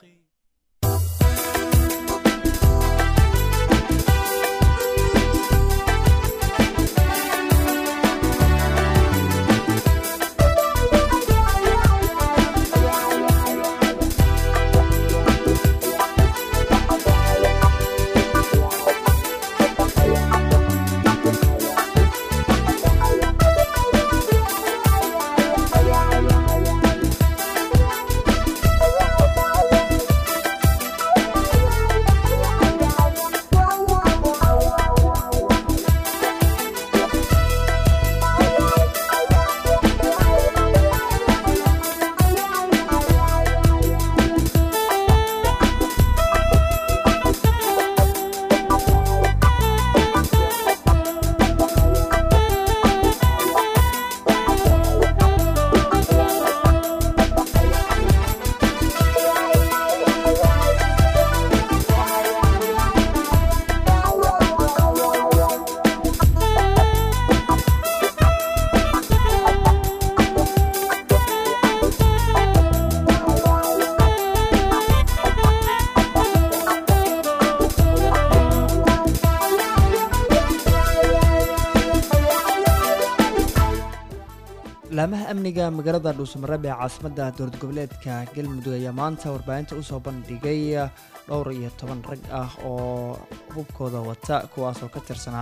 laamaha amniga magaalada dhuusamareeb ee caasimadda dowlad goboleedka galmudug ayaa maanta warbaahinta usoo bandhigay dhowr iyo toban rag ah oo hubkooda wata kuwaas oo ka tirsanaa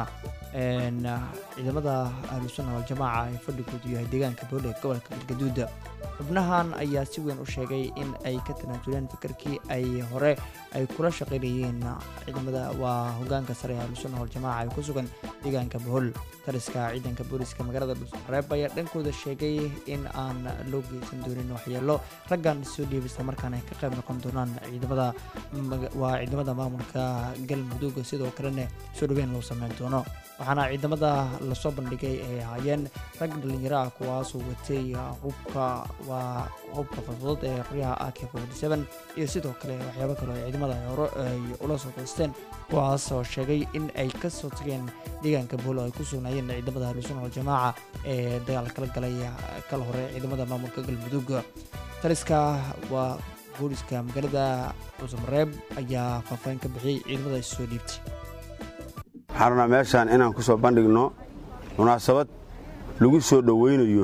een, ciidamada ahlusunna waljamaaca ee fadhigoodu yahay deegaanka boole ee gobolka galgaduud xubnahan ayaa si weyn u sheegay in ay ka tanaasuleen fikirkii ay hore ay kula shaqaynayeen ciidamada waa hogaanka sare ee ahlusunna waljamaaca ee ku sugan deegaanka bohol taliska ciidanka booliska magaalada dhuusmareeb ayaa dhankooda sheegay in aan loo geysan doonin waxyeelo raggan soo dhiibista markaan ay ka qayb noqon doonaan ciidamada maga- waa ciidamada maamulka galmudug sidoo kalena soo dhaweyn loo sameyn doono waxaana ciidamada lasoo bandhigay ay ahaayeen rag dhalinyaro ah kuwaasoo watay hubka waa hubka fudfudud ee qoryaha ak iyo sidoo kale waxyaabo kale oo ciidamada ay hore ay ula soo goysteen kuwaas oo sheegay in ay ka soo tageen deegaanka boolo ay ku sugnaayeen ciidamada ahlusunna waljamaaca ee dagaal kala galay kala hore ciidamada maamulka galmudug taliska waa booliska magaalada dhuusamareeb ayaa faahfaahin ka bixiyey ciidamada ay soo dhiibtay waxaan rabnaa meeshaan inaan ku soo bandhigno munaasabad lagu soo dhowaynayo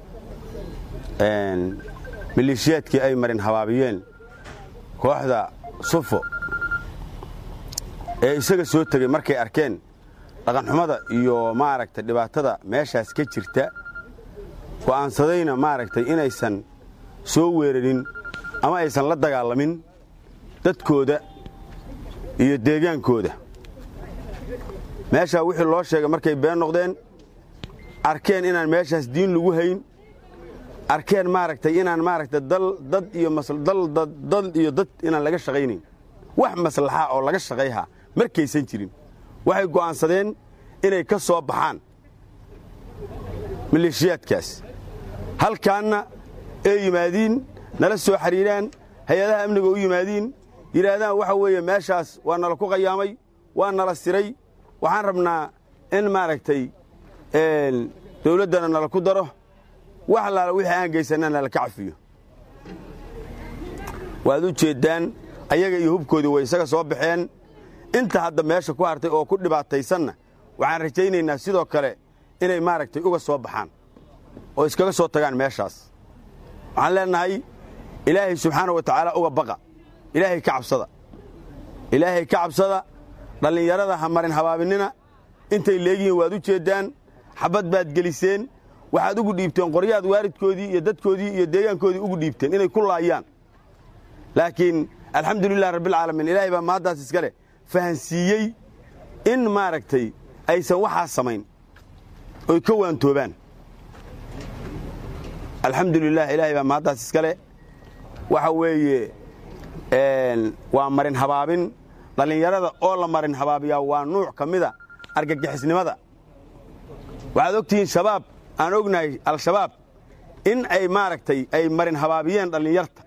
een, maleeshiyaadkii ay marin habaabiyeen kooxda sufo ee isaga soo tegey markay arkeen dhaqanxumada iyo maaragtay dhibaatada meeshaas ka jirta go'aansadayna maaragtay inaysan soo weerarin ama aysan la dagaalamin dadkooda iyo deegaankooda meeshaa wixii loo sheegay markay been noqdeen arkeen inaan meeshaas diin lagu hayn arkeen maaragtay inaan maaragtay dal dad iyo masl- dal dad dal iyo dad inaan laga shaqaynayn wax maslaxa oo laga shaqayhaa markaysan jirin waxay go'aansadeen inay ka soo baxaan maleeshiyaadkaas halkaanna ay yimaadiin nala soo xidhiiraan hay-adaha amniga u yimaadiin yidhaahdaan waxa weeye meeshaas waa nala ku qayaamay waa nala siray waxaan rabnaa in maaragtay een, dawladdana nala ku daro wax allaala wixii aan geysanna nala ka cafiyo waad u jeeddaan ayaga iyo hubkoodii way isaga soo baxeen inta hadda meesha ku hartay oo ku dhibaataysanna waxaan rajaynaynaa sidoo kale inay maaragtay uga soo baxaan oo iskaga soo tagaan meeshaas waxaan leennahay ilaahay subxaana wa tacaala uga baqa ilaahay ka cabsada ilaahay ka cabsada dhallinyarada ha marin habaabinnina intay leegihiin waad u jeeddaan xabad baad geliseen waxaad ugu dhiibteen qoryaad waaridkoodii iyo dadkoodii iyo deegaankoodii ugu dhiibteen inay ku laayaan laakiin alxamdulilah rabbilcaalamiin ilaahay baa mahaddaas iska leh fahansiiyey in maaragtay aysan waxaa samayn oy ka waantoobaan alxamdulilah ilaahay baa mahaddaas iska leh waxa weeye een, waa marin habaabin dhallinyarada oo la marin habaabiyaa waa nuuc ka mida argagixisnimada waxaad og tihiin shabaab aan ognahay al-shabaab in ay maaragtay ay marin habaabiyeen dhallinyarta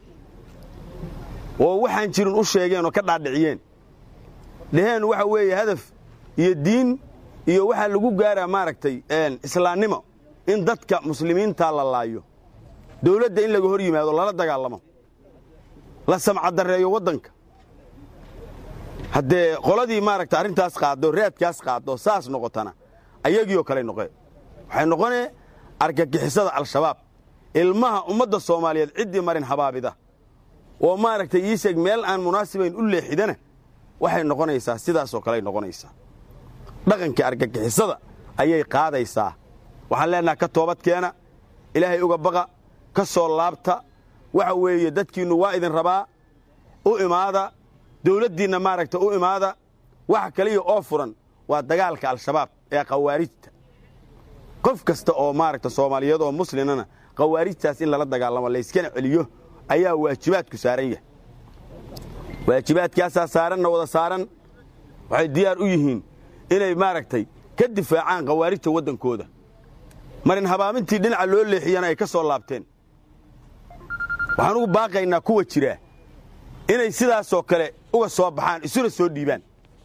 oo waxaan jirin u sheegeen oo ka dhaadhiciyeen dheheen waxa weeye hadaf iyo diin iyo waxaa lagu gaaraa maaragtay een, islaannimo in dadka muslimiinta la laayo dawladda in laga hor yimaado lala dagaalamo la samcadarreeyo waddanka haddee qoladii maaragta arrintaas qaaddo raadkaas qaaddo saas noqotana ayagiioo kale noqee waxay noqonee argagixisada al-shabaab ilmaha ummadda soomaaliyeed ciddii marin habaabida oo maaragtay ii sheeg meel aan munaasibayn u leexidana waxay noqonaysaa sidaasoo kaley noqonaysaa dhaqanka argagixisada ayay qaadaysaa waxaan leennaha ka toobad keena ilaahay uga baqa ka soo laabta waxa weeye dadkiinnu waa idin rabaa u imaada dawladdiinna maaragta u imaada waxa kaliya oo furan waa dagaalka al-shabaab ee khawaarijta qof kasta oo maaragta soomaaliyeed oo muslimana khawaarijtaas in lala dagaalamo layskana celiyo ayaa waajibaadku saaran yahay waajibaadkaasaa saaranna wada saaran waxay diyaar u yihiin inay maaragtay ka difaacaan khawaarijta waddankooda marin habaamintii dhinaca loo leexiyana ay ka soo laabteen waxaan ugu baaqaynaa kuwa jiraa inay sidaasoo kale uga soo baxaan isuna soo dhiibaan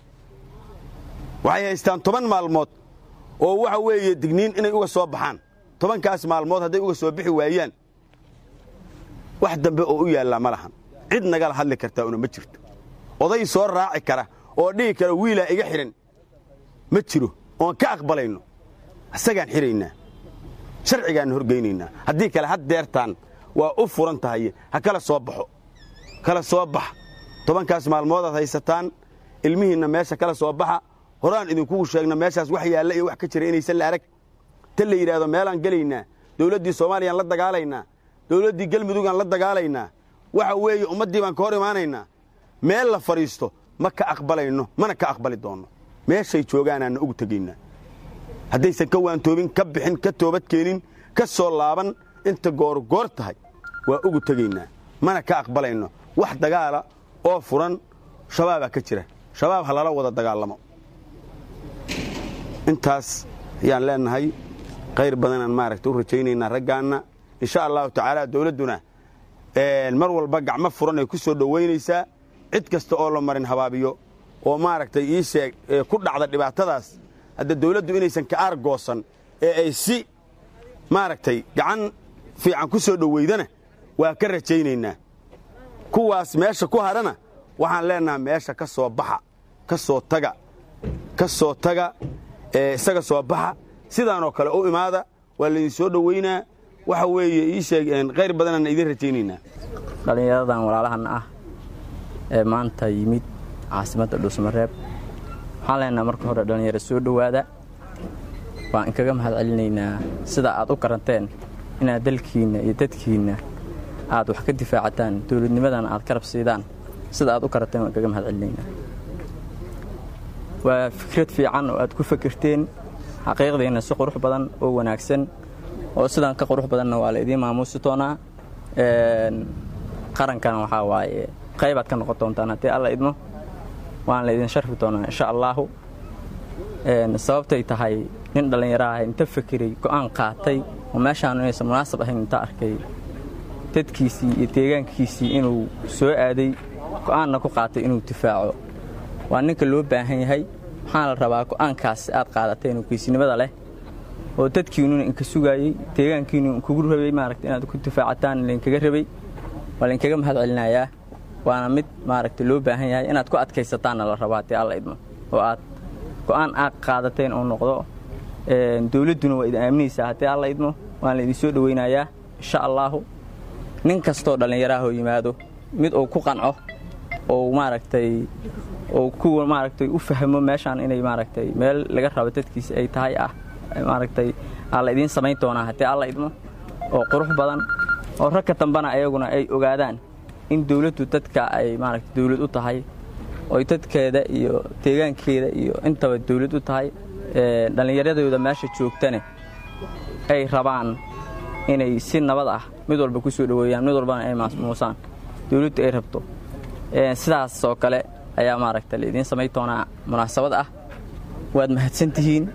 waxay haystaan toban maalmood oo waxa weeye digniin inay uga soo baxaan tobankaas maalmood hadday uga soo bixi waayaan wax dambe oo u yaallaa ma lahan cid nagala hadli kartaa una ma jirto oday soo raaci kara oo dhihi kara wiilaa iga xidhan ma jiro oon ka aqbalayno isagaan xidhaynaa sharcigaanna horgaynaynaa haddii kale had deertaan waa u furan tahay ha kala soo baxo kala soo bax tobankaas maalmoodaad haysataan ilmihiinna meesha kala soo baxa horaan idinkugu sheegna meeshaas wax yaalla iyo wax ka jira inaysan la arag ta la yidhaahdo meelaan gelaynaa dowladdii soomaaliyaan la dagaalaynaa dowladdii galmudugaan la dagaalaynaa waxa weeye ummaddii baan ka hor imaanaynaa meel la fadhiisto ma ka aqbalayno mana ka aqbali doonno meeshay joogaanaanna ugu tegaynaa haddaysan ka waantoobin ka bixin ka toobad keenin ka soo laaban inta goorgoor tahay waa ugu tegaynaa mana ka aqbalayno wax dagaala oo furan shabaabaa ka jira shabaab ha lala wada dagaalamo intaas ayaan leenahay khayr badanaan maaragta u rajaynaynaa raggaanna insha allahu tacaala dowladduna mar walba gacmo furan ay ku soo dhowaynaysaa cid kasta oo la marin habaabiyo oo maaragtay ii sheeg ku dhacda dhibaatadaas hadda dowladdu inaysan ka aargoosan ee ay si maaragtay gacan fiican ku soo dhowaydana waa ka rajaynaynaa kuwaas meesha ku hadhana waxaan leennaha meesha ka soo baxa ka soo taga ka soo taga isaga soo baxa sidaanoo kale u imaada waa laydin soo dhowaynaa waxa weeye ii sheeg khayr badanaan idin rajaynaynaa dhallinyaradan walaalahan ah ee maanta yimid caasimadda dhuusmareeb waxaan leenaha marka hore dhallinyaro soo dhowaada waan inkaga mahad celinaynaa sida aad u garanteen inaad dalkiinna iyo dadkiinna aad wax ka difaacataan dowladnimadana aad ka rabsiidaan sida aad u garanteen waan inkaga mahad celinaynaa waa fikrad fiican oo aad ku fakirteen xaqiiqdiinna si qurux badan oo wanaagsan oo sidaan ka qurux badanna waa la idiin maamuusi doonaa qarankana waxaa waaye qaybaad ka noqon doontaan haddii alla idmo waan la idin sharfi doonaa insha allaahu sababtay tahay nin dhallinyaro ah inta fakiray go'aan qaatay oo meeshaan inaysan munaasab ahayn inta arkay dadkiisii iyo deegaankiisii inuu soo aaday go'aanna ku qaatay inuu difaaco waa ninka loo baahan yahay waxaan la rabaa go'aankaas aad qaadatay inuu geesinimada leh oo dadkiinnuna inka sugaayey deegaankiinnu inkugu rabay maaragta inaad ku difaacataan lainkaga rabay waa lainkaga mahad celinayaa waana mid maaragta loo baahan yahay inaad ku adkaysataanna la rabaa haddii alla idmo oo aad go'aan aad qaadateen uu noqdo dowladduna waa idin aaminaysaa haddii alla idmo waan la idin soo dhowaynayaa insha allaahu nin kastoo dhallinyaraahoo yimaado mid uu ku qanco oo maaragtay oo kuwa maaragtay u fahmo meeshaan inay maaragtay meel laga rabo dadkiisa ay tahay ah maaragtay aa la idiin samayn doonaa haddii alla idmo oo qurux badan oo ragka dambana ayaguna ay ogaadaan in dowladdu dadka ay maaragta dowlad u tahay oy dadkeeda iyo deegaankeeda iyo intaba dowlad u tahay dhallinyaradooda meesha joogtane ay rabaan inay si nabad ah mid walba ku soo dhoweeyaan mid walbana ay maasmuusaan dowladdu ay rabto sidaas oo kale ayaa maaragta la idiin samayn doonaa munaasabad ah waad mahadsantihiin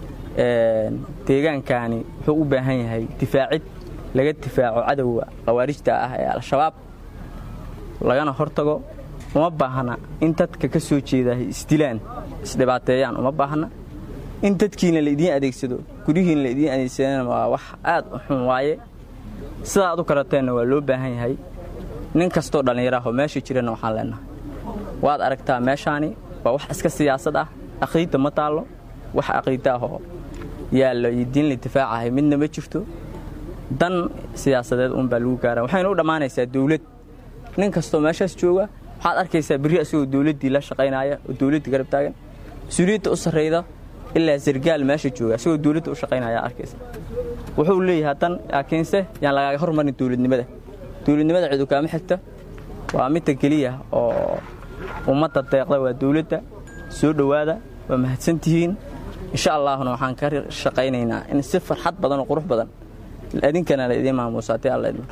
deegaankani wuxuu u baahan yahay difaacid laga difaaco cadowga khawaarijta ah ee al-shabaab lagana hortago uma baahna in dadka ka soo jeedahay isdilaan isdhibaateeyaan uma baahna in dadkiina la idiin adeegsado guryihiina la idiin adeegsadana waa wax aad u xun waaye sida aad u karateenna waa loo baahan yahay nin kastoo dhallinyaraahoo meesha jirana waxaan leenahay waad aragtaa meeshaani waa wax iska siyaasad ah aqiidda ma taallo wax aqiida ahoo yaallo iyo diin la difaacahay midna ma jirto dan siyaasadeed uunbaa lagu gaara waxayna u dhammaanaysaa dawlad nin kastoo meeshaas jooga waxaad arkaysaa berri asagoo dawladdii la shaqaynaya oo dawladdii garab taagan mas-uuliyadda u sarrayda ilaa sargaal meesha jooga asagoo dawladda u shaqaynaya arkaysa wuxuu leeyahay dan laakiinse yaan lagaaga hormarin dawladnimada dawladnimada cidu kaama xigta waa midda keliya oo ummadda deeqda waa dawladda soo dhowaada waa mahadsantihiin insha allaahuna waxaan ka shaqaynaynaa in si farxad badan oo qurux badan adinkana la idiin maamuusa haddii alla idmo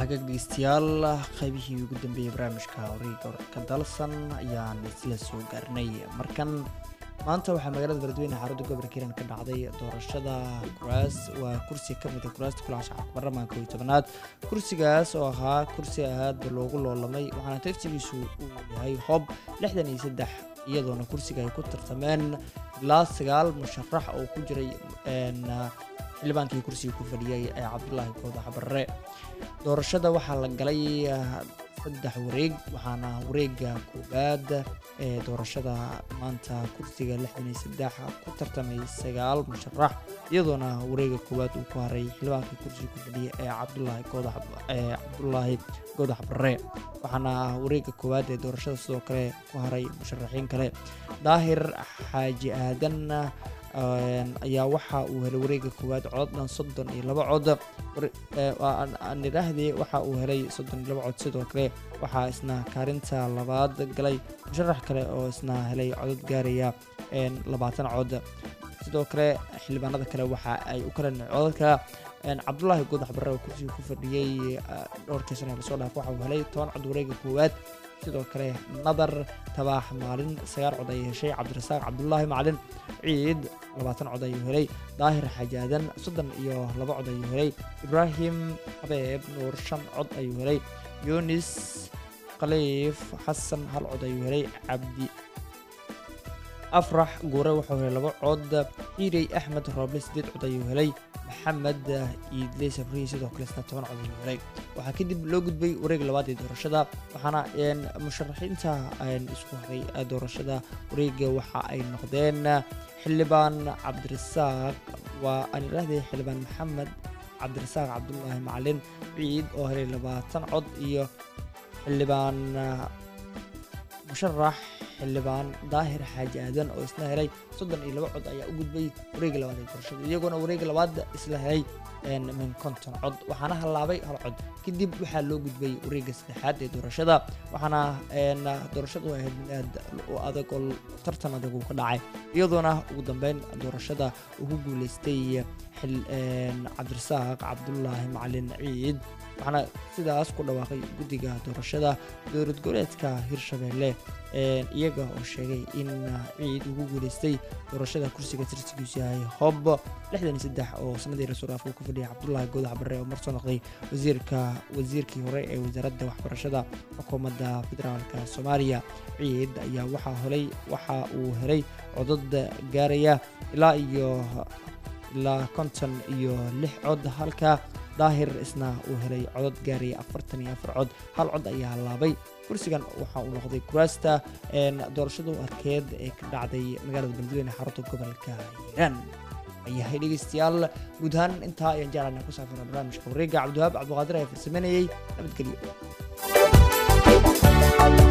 hagaag dhegeystayaal qaybihii ugu dambeeyey barnaamijka wareega wararka dalsan ayaan isla soo gaarnay markan maanta waxaa magaalada beledweyne xarunta gobolka hiiraan ka dhacday doorashada kuraas waa kursi ka mid a kuraasta kulaha shacabka baarlamaanka iyo tobanaad kursigaas oo ahaa kursi aad loogu loolamay waxaana tirsigiisu uu yahay hob lixdan iyo saddex iyadoona kursiga ay ku tartameen ilaa sagaal musharax oo ku jiray een, xildhibaankii kursiga ku fadhiyay ee cabdulaahi koodax barre doorashada waxaa la galay ah, saddex wareeg waxaana wareega koowaad ee doorashada maanta kursiga lixdan iyo saddex ku tartamay sagaal musharax iyadoona wareega koowaad uu ku haray xildhibaankii kursiga ku fadhiyay ee cabdulaahi koodax ee cabdulaahi goodax barre waxaana wareega koowaad ee doorashada sidoo kale ku haray musharaxiin kale daahir xaaji aadan een, ayaa waxa uu helay wareega koowaad cod dhan soddon iyo laba cod Ware- ee, waa aan- aan idhaahdee waxa uu helay soddon iyo laba cod sidoo kale waxaa isna kaarinta labaad galay musharax kale oo isna helay codad gaaraya een, labaatan cod sidoo kale xildhibaanada kale waxa ay u kala codadka een, cabdulaahi goodax barre oo kursiga ku fadhiyey ah, dhowrkii sano ee lasoo dhaaf waxa uu helay toban cod wareega koowaad sidoo kale nadar tabaax maalin sagaal cod ayay heshay cabdirasaaq cabdulaahi macalin ciid labaatan cod ayuu helay daahir xajaadan soddon iyo laba cod ayuu helay ibraahim habeeb nuur shan cod ayuu helay yunis khaliif xasan hal cod ayuu helay cabdi afrax guure wuxuu helay laba cod xiirey axmed rooble sideed cod ayuu helay maxamed iidle sabrihi sidoo kale isna toban cod ayuu helay waxaa kadib loo gudbay wareeg labaad ee doorashada waxaana een, musharaxiinta een, isku haray ee doorashada wareega waxa ay noqdeen xildhibaan cabdirasaaq waa aan idhaahdee xildhibaan maxamed cabdirasaaq cabdulaahi macalin ciid oo helay labaatan cod iyo xildhibaan ah, musharax xildhibaan daahir xaaji aadan oo isna helay soddon iyo laba cod ayaa u gudbay wareega labaad ee doorashada iyagoona wareega labaad isla helay een, min konton cod waxaana hallaabay hal cod kadib waxaa loo gudbay wareega saddexaad ee doorashada waxaana een, doorashadu ay ahayd mid aad u adag oo tartan adag uu ka dhacay iyadoona ugu dambeyn doorashada uu ku guuleystay xil een, cabdirasaaq cabdulaahi macalin ciid waxaana sidaas ku dhawaaqay guddiga doorashada dowlad goboleedka hirshabelle een, iyaga oo sheegay in ciid ugu guuleystay doorashada kursiga tirsigiisu yahay hob lixdan iyo saddex oo sanadii rasuul afka ku fadhiyay cabdulaahi goodax barre oo mar soo noqday wasiirka wasiirkii hore ee wasaaradda waxbarashada xukuumadda federaalka soomaaliya ciid ayaa waxaa helay waxa uu helay codad gaaraya ilaa iyo ilaa konton iyo lix cod halka daahir isna uu helay codad gaaraya afartan iyo afar cod hal cod ayaa laabay kursigan waxa uu noqday kuraasta een, doorashadu arkeed ee ka dhacday magaalada beledweyne xarunta gobolka hiiraan ayahay dhegeystayaal guud ahaan intaa ayaan jeclana ku saabsana barnaamijka wareega cabdiwahaab cabdiqaadir ayaa farsameynayay nabadgelyo